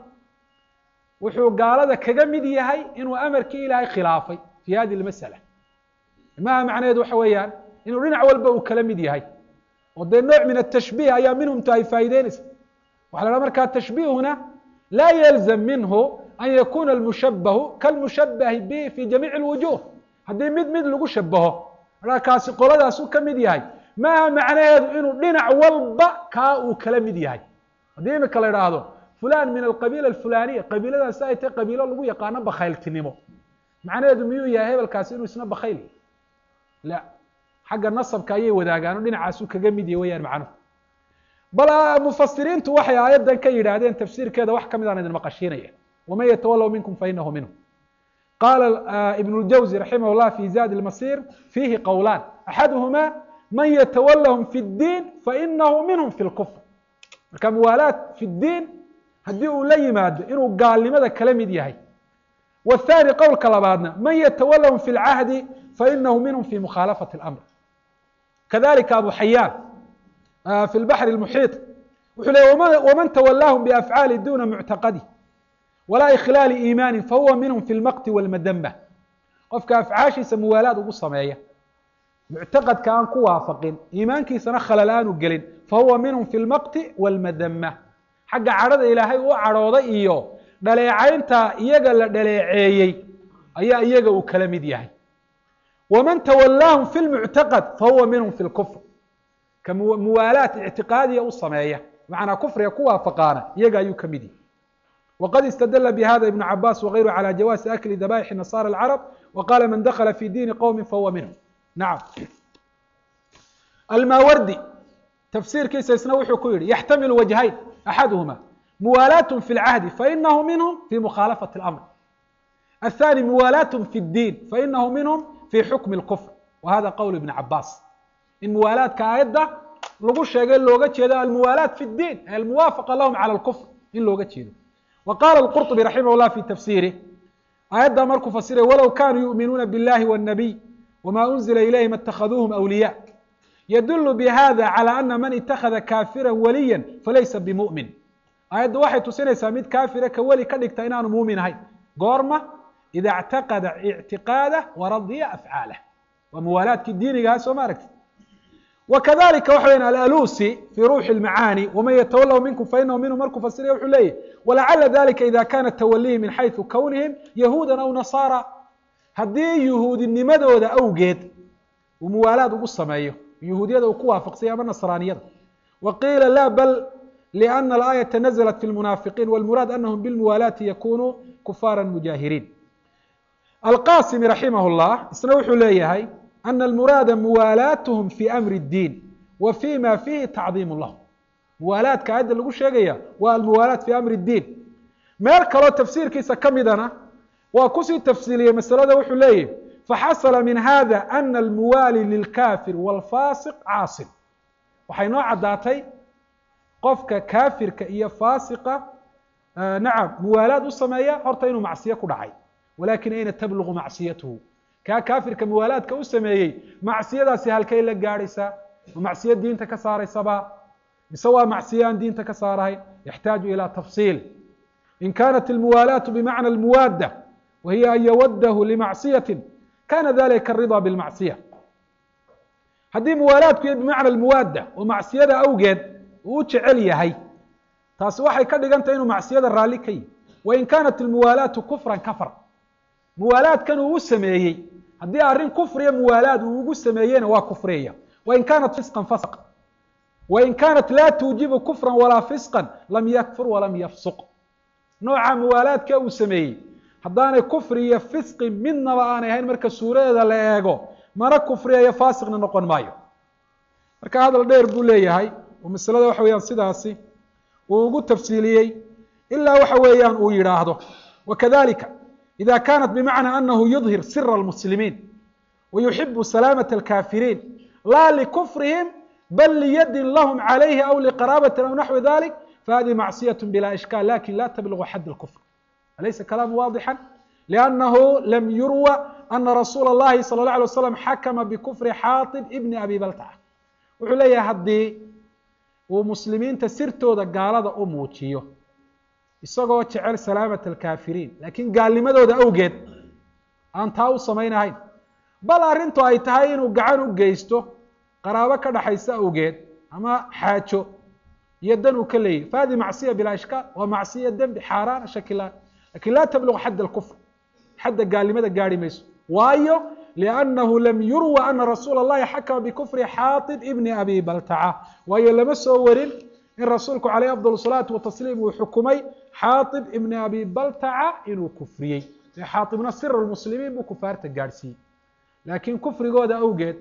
wuxuu gaalada kaga mid yahay inuu amarkii ilaahay khilaafay fi hadi lmasala maha macnaheedu waxa weeyaan inuu dhinac walba uu kala mid yahay oo dee nooc min atashbiih ayaa minhumta ay faa'ideynaysa waxa la dhaha markaa tashbiihuna laa yalzam minhu an yakuna almushabahu kalmushabahi bihi fi jamiici اlwujuh haddii mid mid lagu shabaho markaa kaasi qoladaas u ka mid yahay maaha macnaheedu inuu dhinac walba kaa uu kala mid yahay haddii imika la idhaahdo fulan min alqabiila alfulaniya qabiiladaasi ay tahay qabiilo lagu yaqaano bakhayltinimo macnaheedu miyuu yahay hebelkaasi inuu isna bakhayl la xagga nasabka ayay wadaagaan oo dhinacaasu kaga mid yahy wayaan macnuhu bal mufasiriintu waxay aayaddan ka yidhaahdeen tafsiirkeeda wax ka mid aan idin maqashiinaya waman yatawallow minkum fainahu minhum qaala ibn اljawzi raximah llah fi zadi lmasir fiihi qowlaan axaduhuma man yatawallahum fi اddiin fainahu minhum fi lkufr marka muwaalaat fi ddiin haddii uu la yimaado inuu gaalnimada kala mid yahay wاthani qowlka labaadna man yatawallahum fi اlcahdi fainahu minhum fi mukhaalafati اlamr kadalika abu xayaan fi lbaxri اlmuxiiط wuxuu leey waman tawalaahum biafcaali duna muctaqadi walaa ikhlaali iimaani fahuwa minhum fi lmaqti wاlmadamba qofka afcaashiisa muwaalaad ugu sameeya muctaqadka aan ku waafaqin iimaankiisana khalal aanu gelin fahuwa minhum fi lmaqti wاlmadama xagga cadhada ilaahay u cadhooday iyo dhaleecaynta iyaga la dhaleeceeyey ayaa iyaga uu kala mid yahay waman tawalaahum fi lmuctaqad fahuwa minhum fi lkufr ka muwaalaat ictiqaadiya u sameeya macnaa kufriga ku waafaqaana iyaga ayuu ka mid yahay wqad istadla bhada ibn cabaas wغayru calى jawaasi akli dabaaixi nasara اlcarab waqala man dakla fi diini qowmi fahuwa minhum nacam almawardi tafsiirkiisa isna wuxuu ku yihi yaxtamilu wajhayn axaduhuma muwaalaat fi اlcahdi fainahu minhum fi mukhaalafati اlamr aلthani muwaalaat fi اddiin fainahu minhum fi xukmi اlkufr wa hada qowl ibn cabaas in muwaalaadka aayadda lagu sheegay looga jeedo almuwaalaat fi اddiin ay almuwaafaqa lahum calى اlkufr in looga jeedo wa qala اlqurطbi raximah llah fi tafsiirih aayaddaa markuu fasiray walow kanuu yu'minuuna biاllahi wالnabiy wma unzila ilayhim اtakhaduuhum awliya yadulu bihada calى ana man itakada kafira waliya falaysa bimu'min aayaddu waxay tusinaysaa mid kaafira ka weli ka dhigta inaanu muumin ahayn goorma ida اctaqada ictiqaadah waradiya afcaalah waa muwaalaadkii diinigaha soo ma aragti wkadalika waxa weyan alalusi fi ruuxi اlmacaani waman yatawallahu minkum fainahu minhum markuu fasiraya wuxuu leeyahy walacala dalika ida kana tawalihi min xayثu kownihim yahuuda aw nasaara haddii yuhuudinimadooda awgeed uu muwaalaad ugu sameeyo yuhuudiyada uu ku waafaqsanya ama nasraaniyada wa qiila la bal lأna alaayaةa naزlat fi lmunaafiqiin wاlmuraad anahum bilmuwaalaati yakunuu kufaara mujaahiriin alqasimi raximah اllah isna wuxuu leeyahay ana almuraada muwaalaatuhum fi amri اddiin wa fi ma fihi tacdiimu lahum muwaalaadka aayadda lagu sheegaya waa almuwaalaat fi amri اddiin meel kaloo tafsiirkiisa ka midana waa kusii tafsiiliyey masalada wuxuu leeyahy faxasla min hada ana almuwaali lilkafir wاlfasiq caasin waxay noo caddaatay qofka kaafirka iyo faasiqa nacam muwaalaad u sameeya horta inuu macsiyo ku dhacay walakin ayna tablugu macsiyatuhu kaa kaafirka muwaalaadka u sameeyey macsiyadaasi halkay la gaadhaysaa ma macsiyo diinta ka saaraysaba mise waa macsiyo aan diinta ka saarahayn yaxtaaju ilى tafsiil in kanat almuwaalaatu bimacna almuwaadda wa hiya an yawadahu limacصiyati kana dalika aridaa bilmacصiya haddii muwaalaadku iyo bimacna almuwaadda oo macsiyada awgeed uu u jecel yahay taasi waxay ka dhigan tahay inuu macsiyada raalli ka yihi wain kanat almuwaalaatu kufran kafar muwaalaadkan uu u sameeyey haddii arrin kufriya muwaalaad uu ugu sameeyeyna waa kufriyaya wain kanat fisqan fasq wain kanat laa tuujibu kufran walaa fisqan lam yakfur walam yafsuq nooca muwaalaadka uu sameeyey haddaanay kufri iyo fisqi midnaba aanay ahayn marka suuradeeda la eego mana kufriyayo faasiqna noqon maayo marka hadal dheer buu leeyahay oo masalada waxa weeyaan sidaasi uu ugu tafsiiliyey ilaa waxa weeyaan uu yidhaahdo wakadalika ida kanat bimacna anahu yudhir sira almuslimiin wayuxibu salaamaة alkafiriin laa likufrihim bal liyadin lahm calayhi aw liqaraabati aw naxwi dalik fahadihi macصiyaة bila ishkaal lakin la tablugu xad اlkufr alaysa kalaamu waadixا liannahu lam yurwa ana rasuula اllahi salى اlه alay waslam xakama bikufri xaaطib ibni abi baltaca wuxuu leeyahay haddii uu muslimiinta sirtooda gaalada u muujiyo isagoo jecel salaamaة alkafiriin lakiin gaalnimadooda awgeed aan taa u samaynahayn bal arrintu ay tahay inuu gacan u geysto qaraabo ka dhaxaysa awgeed ama xaajo iyo dan uu ka leeyahy fahadi macصiya bilaa ishkaal waa macصiya dembi xaaraana shakilaan lakin laa tabluغ xadd اlkufr xadda gaalnimada gaari mayso waayo liannahu lam yurwa ana rasuula اllahi xakama bikufri xaaطib ibni abi baltaca waayo lama soo warin in rasuulku calayh afضal الsalaatu watasliim uu xukumay xaaطib ibni abi baltaca inuu kufriyey ee xaaطibna sira lmuslimiin buu kufaarta gaadhsiiyey laakiin kufrigooda awgeed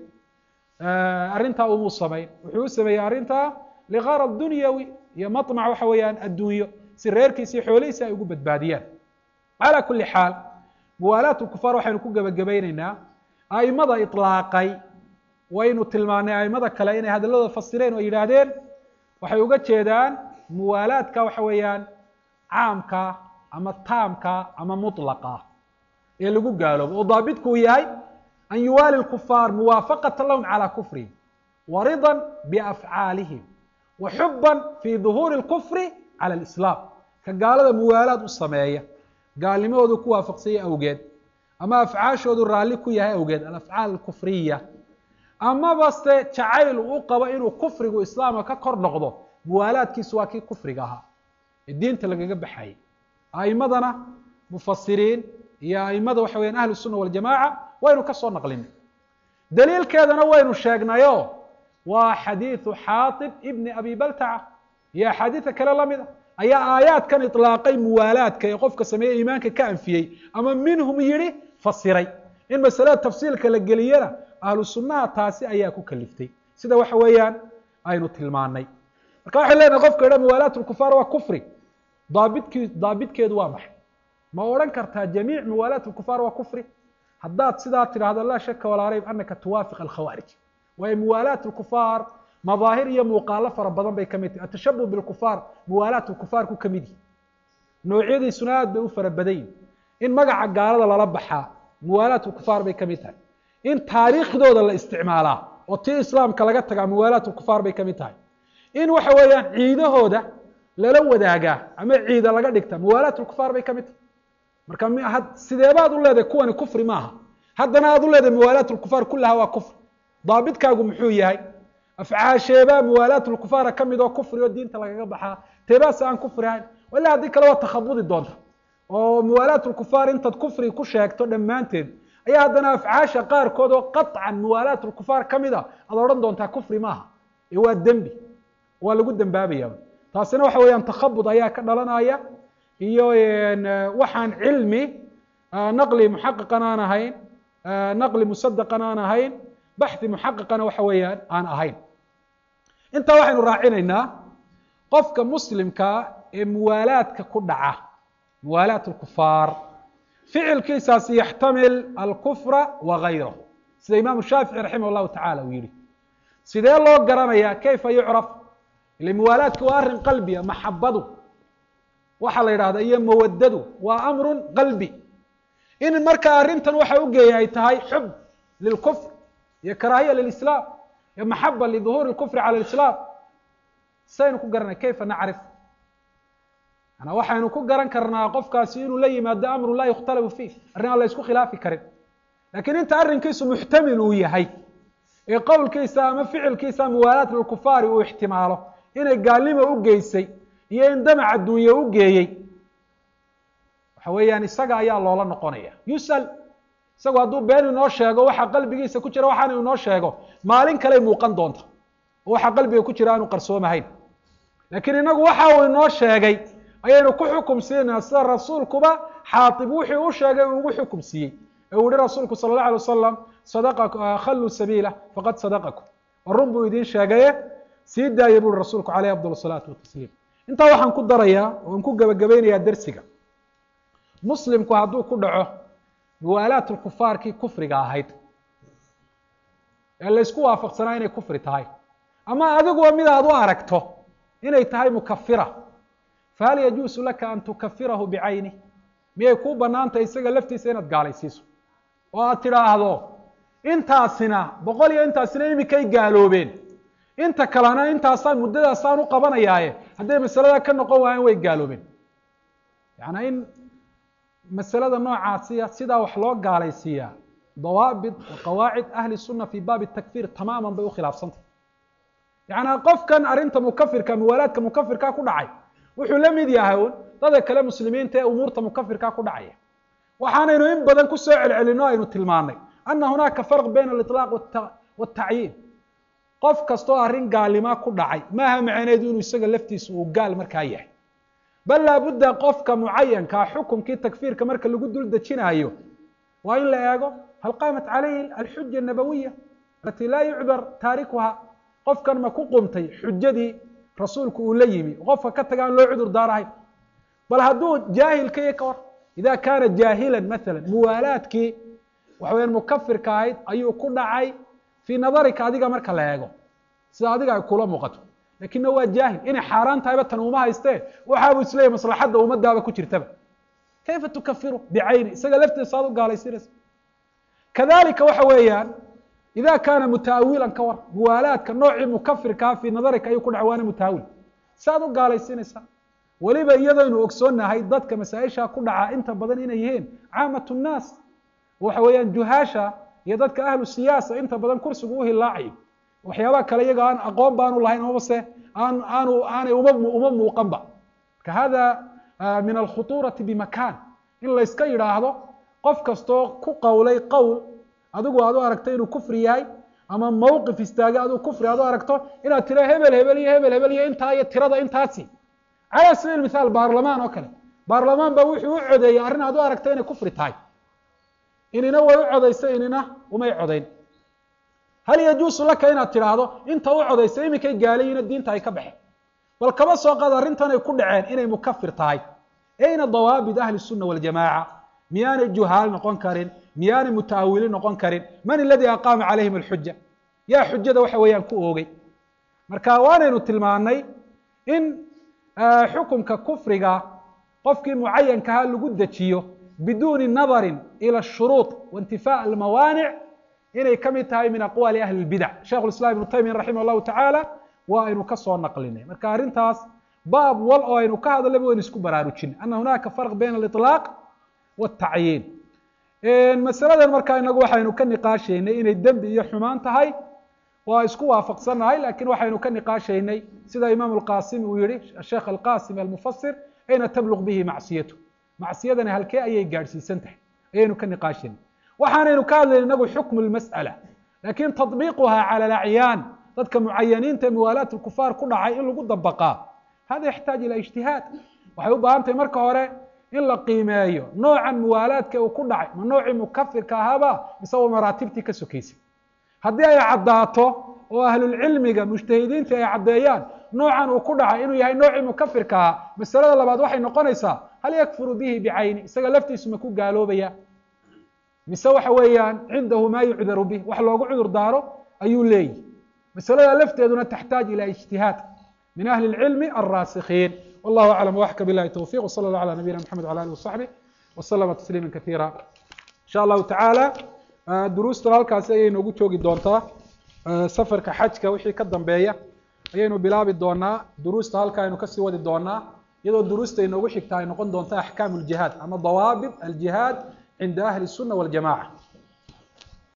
arrintaa umuu samayn wuxuu u sameeyey arrintaa ligarad dunyawi iyo maطmac waxa weeyaan addunyo si reerkiisa iyo xoolihiisa ay ugu badbaadiyaan calى kuli xaal muwaalaat kufaar waxaynu ku gebagabayneynaa aimada iطlaaqay waynu tilmaanay aimada kale inay hadalladooda fasireen oo yidhaahdeen waxay uga jeedaan muwaalaadka waxa weeyaan caamka ama taamka ama muطlaqa ee lagu gaaloobo oo daabitku uu yahay an yuwaali الkufaar muwaafaqata lahum calى kufrihim warida biafcaalihim wa xuba fi duhuuri اlkufri calى اlislaam ka gaalada muwaalaad u sameeya gaalnimadoodu ku waafaqsanya awgeed ama afcaashoodu raalli ku yahay awgeed alafcaal alkufriya amaba se jacayl uu u qabo inuu kufrigu islaamka ka kor noqdo muwaalaadkiisu waa kii kufriga ahaa ee diinta lagaga baxayay aimadana mufasiriin iyo aimada waxa weyan ahlu الsuna waljamaca waynu ka soo naqlinay daliilkeedana waynu sheegnayo waa xadiiثu xaaطib ibni abi baltaca iyo axaadiida kale lamid a ayaa aayaadkan iطlaaqay muwaalaadka ee qofka sameeye iimaanka ka anfiyey ama minhum yihi fasiray in masalada tafsiilka la geliyana ahlu sunaha taasi ayaa ku kaliftay sida waxa weeyaan aynu tilmaanay marka waxay lenahay qofka idha muwaalaat lkufaar waa kufri daabidki daabidkeedu waa maxay ma odhan kartaa jamiic muwaalaat lkufaar waa kufri haddaad sidaa tidhahdo laa shaka walaa rayb anaka tuwaafiq alkhawaarij waayo muwaalaat lkufaar madaahir iyo muuqaalo fara badan bay kamid tahay atashabuh bilkufaar muwaalaat lkufaarku ka mid yihi noocyadiisuna aad bay u fara badan yihin in magaca gaalada lala baxaa muwaalaat lkufaar bay kamid tahay in taariikhdooda la isticmaalaa oo tii islaamka laga tagaa muwaalaat lkufaar bay kamid tahay in waxa weeyaan ciidahooda lala wadaagaa ama ciida laga dhigta muwaalaat lkufaar bay kamid tahay marka sideebaad u leedahay kuwani kufri maaha haddana aad u leedahay muwaalaat lkufaar kullaha waa kufri daabidkaagu muxuu yahay afcaasheebaa muwaalaat lkufaara kamid oo kufri oo diinta lagaga baxaa teebaas aan kufri ahayn ila haddii kale waa takhabudi doonta oo muwaalaat lkufaar intaad kufri ku sheegto dhammaanteed ayaa haddana afcaasha qaarkood oo qaطcan muwaalaat lkufaar kamid a aad odhan doontaa kufri maaha ee waa dembi waa lagu dembaabaya taasina waxa weeyaan takhabud ayaa ka dhalanaya iyo waxaan cilmi naqli muxaqiqan aan ahayn naqli musadaqan aan ahayn baxhi muxaqiqana waxa weeyaan aan ahayn intaa waxaynu raacinaynaa qofka muslimkaa ee muwaalaadka ku dhaca muwaalaat lkufaar ficilkiisaasi yaxtamil alkufra wa gayrahu sida imaamu shaafici raximah llahu tacala uu yihi sidee loo garanaya kayfa yucraf ile muwaalaadka waa arrin qalbiya maxabadu waxaa la yidhahda iyo mawadadu waa amrun qalbi in marka arrintan waxa ugeeya ay tahay xub lilkufr iyo karaahiya lilislaam iyo maxaba liduhuuri lkufri cala lislaam saynu ku garanay kayfa nacrif manaa waxaynu ku garan karnaa qofkaasi inuu la yimaado amru laa yukhtalafu fiih arrin aan la isku khilaafi karin lakiin inta arrinkiisu muxtamil uu yahay ee qowlkiisa ama ficilkiisa muwaalaat lilkufaari uu ixtimaalo inay gaalnimo u geysay iyo in damac adduunye u geeyey waxa weeyaan isaga ayaa loola noqonaya yusal isagu hadduu been inoo sheego waxa qalbigiisa ku jira waxaana inoo sheego maalin kaley muuqan doonta oo waxa qalbiga ku jira aanu qarsoomahayn laakiin inagu waxa uu inoo sheegay ayaynu ku xukum siinaa sida rasuulkuba xaatib wixii u sheegay uu ugu xukum siiyey ee uu yihi rasuulku sala allah alay wasalam sadaqa khalluu sabiila faqad sadaqakum war run buu idiin sheegaye sii daaya buri rasuulku caleyh afdal salaatu watasliim intaa waxaan ku darayaa oan ku gebagabaynayaa dersiga muslimku hadduu ku dhaco muwaalaat lkufaarkii kufriga ahayd ee laysku waafaqsanaa inay kufri tahay ama adiguba mid aad u aragto inay tahay mukafira fahal yajuusu laka an tukafirahu bicayni miyay kuu banaantahay isaga laftiisa inaad gaalaysiiso oo aad tidhaahdo intaasina boqol iyo intaasina imikay gaaloobeen inta kalena intaasaan muddadaasaan u qabanayaaye hadday masalada ka noqon waayeen way gaaloobeen yaana in masalada noocaasiya sidaa wax loo gaalaysiiyaa dawaabit wa qawaacid ahli sunna fi baabi takfir tamaaman bay ukhilaafsantah yacanaa qofkan arrinta mukafirka muwaalaadka mukafirka ku dhacay wuxuu la mid yahay un dada kale muslimiinta ee umuurta mukafirka ku dhacaya waxaanaynu in badan kusoo celcelino aynu tilmaanay ana hunaaka farq bayna aliطlaaq wاtacyiin qof kastoo arrin gaalnima ku dhacay maaha macaneedu inuu isaga laftiisa uu gaal markaa yahay bal laabudda qofka mucayankaa xukumkii takfiirka marka lagu dul dejinaayo waa in la eego hal qaamat calayhi alxuja nabawiya alati laa yucdar taarikuha qofkan ma ku qumtay xujadii rasuulku uu la yimi qofka ka taga aan loo cudur daarahayn bal hadduu jaahilka iyo ka war ida kaana jaahilan maala muwaalaadkii waxa weyaan mukafirka ahayd ayuu ku dhacay fii nadarika adiga marka la eego sida adiga ay kula muuqato lakinna waa jaahil inay xaaraan tahayba tan uma haystee waxaabuu isleeyahy maslaxadda ummadaaba ku jirtaba kayfa tukafiru bicayni isaga laftiisa aad u gaalaysinaysa kadalika waxa weeyaan ida kaana mutaawilan ka war muwaalaadka noocii mukafirkaa fii nadarika ayuu ku dhacay waana mutaawil si aad u gaalaysinaysaa weliba iyadaynu ogsoonahay dadka masaa-isha ku dhaca inta badan inay yihiin caamat nnaas waxa weeyaan juhaasha iyo dadka ahlu siyaasa inta badan kursigu u hilaacayo waxyaabaha kale iyaga aan aqoon baanu lahayn amabase aan aanu aanay uma uma muuqanba marka hada min alkhutuurati bimakan in layska yidhaahdo qof kastoo ku qowlay qowl adigu aad u aragto inuu kufri yahay ama mawqif istaagay aduu kufri aad u aragto inaad tira hebel hebel iyo hebel hebel iyo intaa iyo tirada intaasi cala sabiil mithaal baarlamaan oo kale baarlamaan ba wuxuu u codeeyey arrin aad u aragto inay kufri tahay inina way u codaysa inina umay codayn hal yajuusu laka inaad tidhaahdo inta u codaysa iminkay gaalayiino diinta ay ka baxeen bal kaba soo qaad arrintan ay ku dhaceen inay mukafir tahay ayna dawaabit ahli الsuna waljamaaca miyaanay juhaal noqon karin miyaanay mutaawili noqon karin man aladii aqaama calayhim alxuja yaa xujada waxa weeyaan ku oogay marka waanaynu tilmaanay in xukumka kufriga qofkii mucayankaha lagu dejiyo biduuni nadarin ilى الshuruuط waintifaaء almawaanic inay ka mid tahay min aqwaali ahli اlbidac sheikh islam ibnu taymiya raximah llahu tacaala waa aynu kasoo naqlinay marka arrintaas baab wal oo aynu ka hadalaba waynu isku baraarujin ana hunaaka farq bayna aliطlaaq wاtacyiin masaladan markaa inagu waxaynu ka niqaashaynay inay dembi iyo xumaan tahay waa isku waafaqsannahay lakin waxaynu ka niqaashaynay sida imaam اlqasimi uu yihi asheikh alqasim almufasir ayna tabluq bihi macsiyatu macsiyadani halkee ayay gaadhsiisan tahay ayaynu ka niqaashaynay waxaanaynu ka hadlayna inagu xukmu lmas'ala lakin taطbiiquha cala alacyaan dadka mucayaniinta ee muwaalaat lkufaar ku dhacay in lagu dabaqaa hada yaxtaaj ila ijtihaad waxay u baahan tahay marka hore in la qiimeeyo noocan muwaalaadka uu ku dhacay ma noocii mukafirka ahaaba mise waa maraatibtii ka sokeysay haddii ay caddaato oo ahlulcilmiga mujtahidiinta ay caddeeyaan noocan uu ku dhacay inuu yahay noocii mukafirka ahaa masalada labaad waxay noqonaysaa hal yakfuru bihi bicayni isaga laftiisu ma ku gaaloobaya mise waxa weeyaan cindahu maa yucdaru bih wax loogu cudur daaro ayuu leeyihi masalada lafteeduna taxtaaj ila ijtihaad min ahli اlcilmi alraasikiin wallahu aclam waxka bilahi towfiq wsala allah ala nabiyina mxamed wala alih wasaxbih waslama tasliima kaiira insha allahu tacaala duruustan halkaasi ayay noogu joogi doontaa safarka xajka wixii ka dambeeya ayaynu bilaabi doonaa duruusta halka aynu kasii wadi doonaa iyadoo duruusta inoogu xigta ay noqon doonto axkaamu ljihaad ama dawaabit aljihaad cinda ahli الsuna waljamaca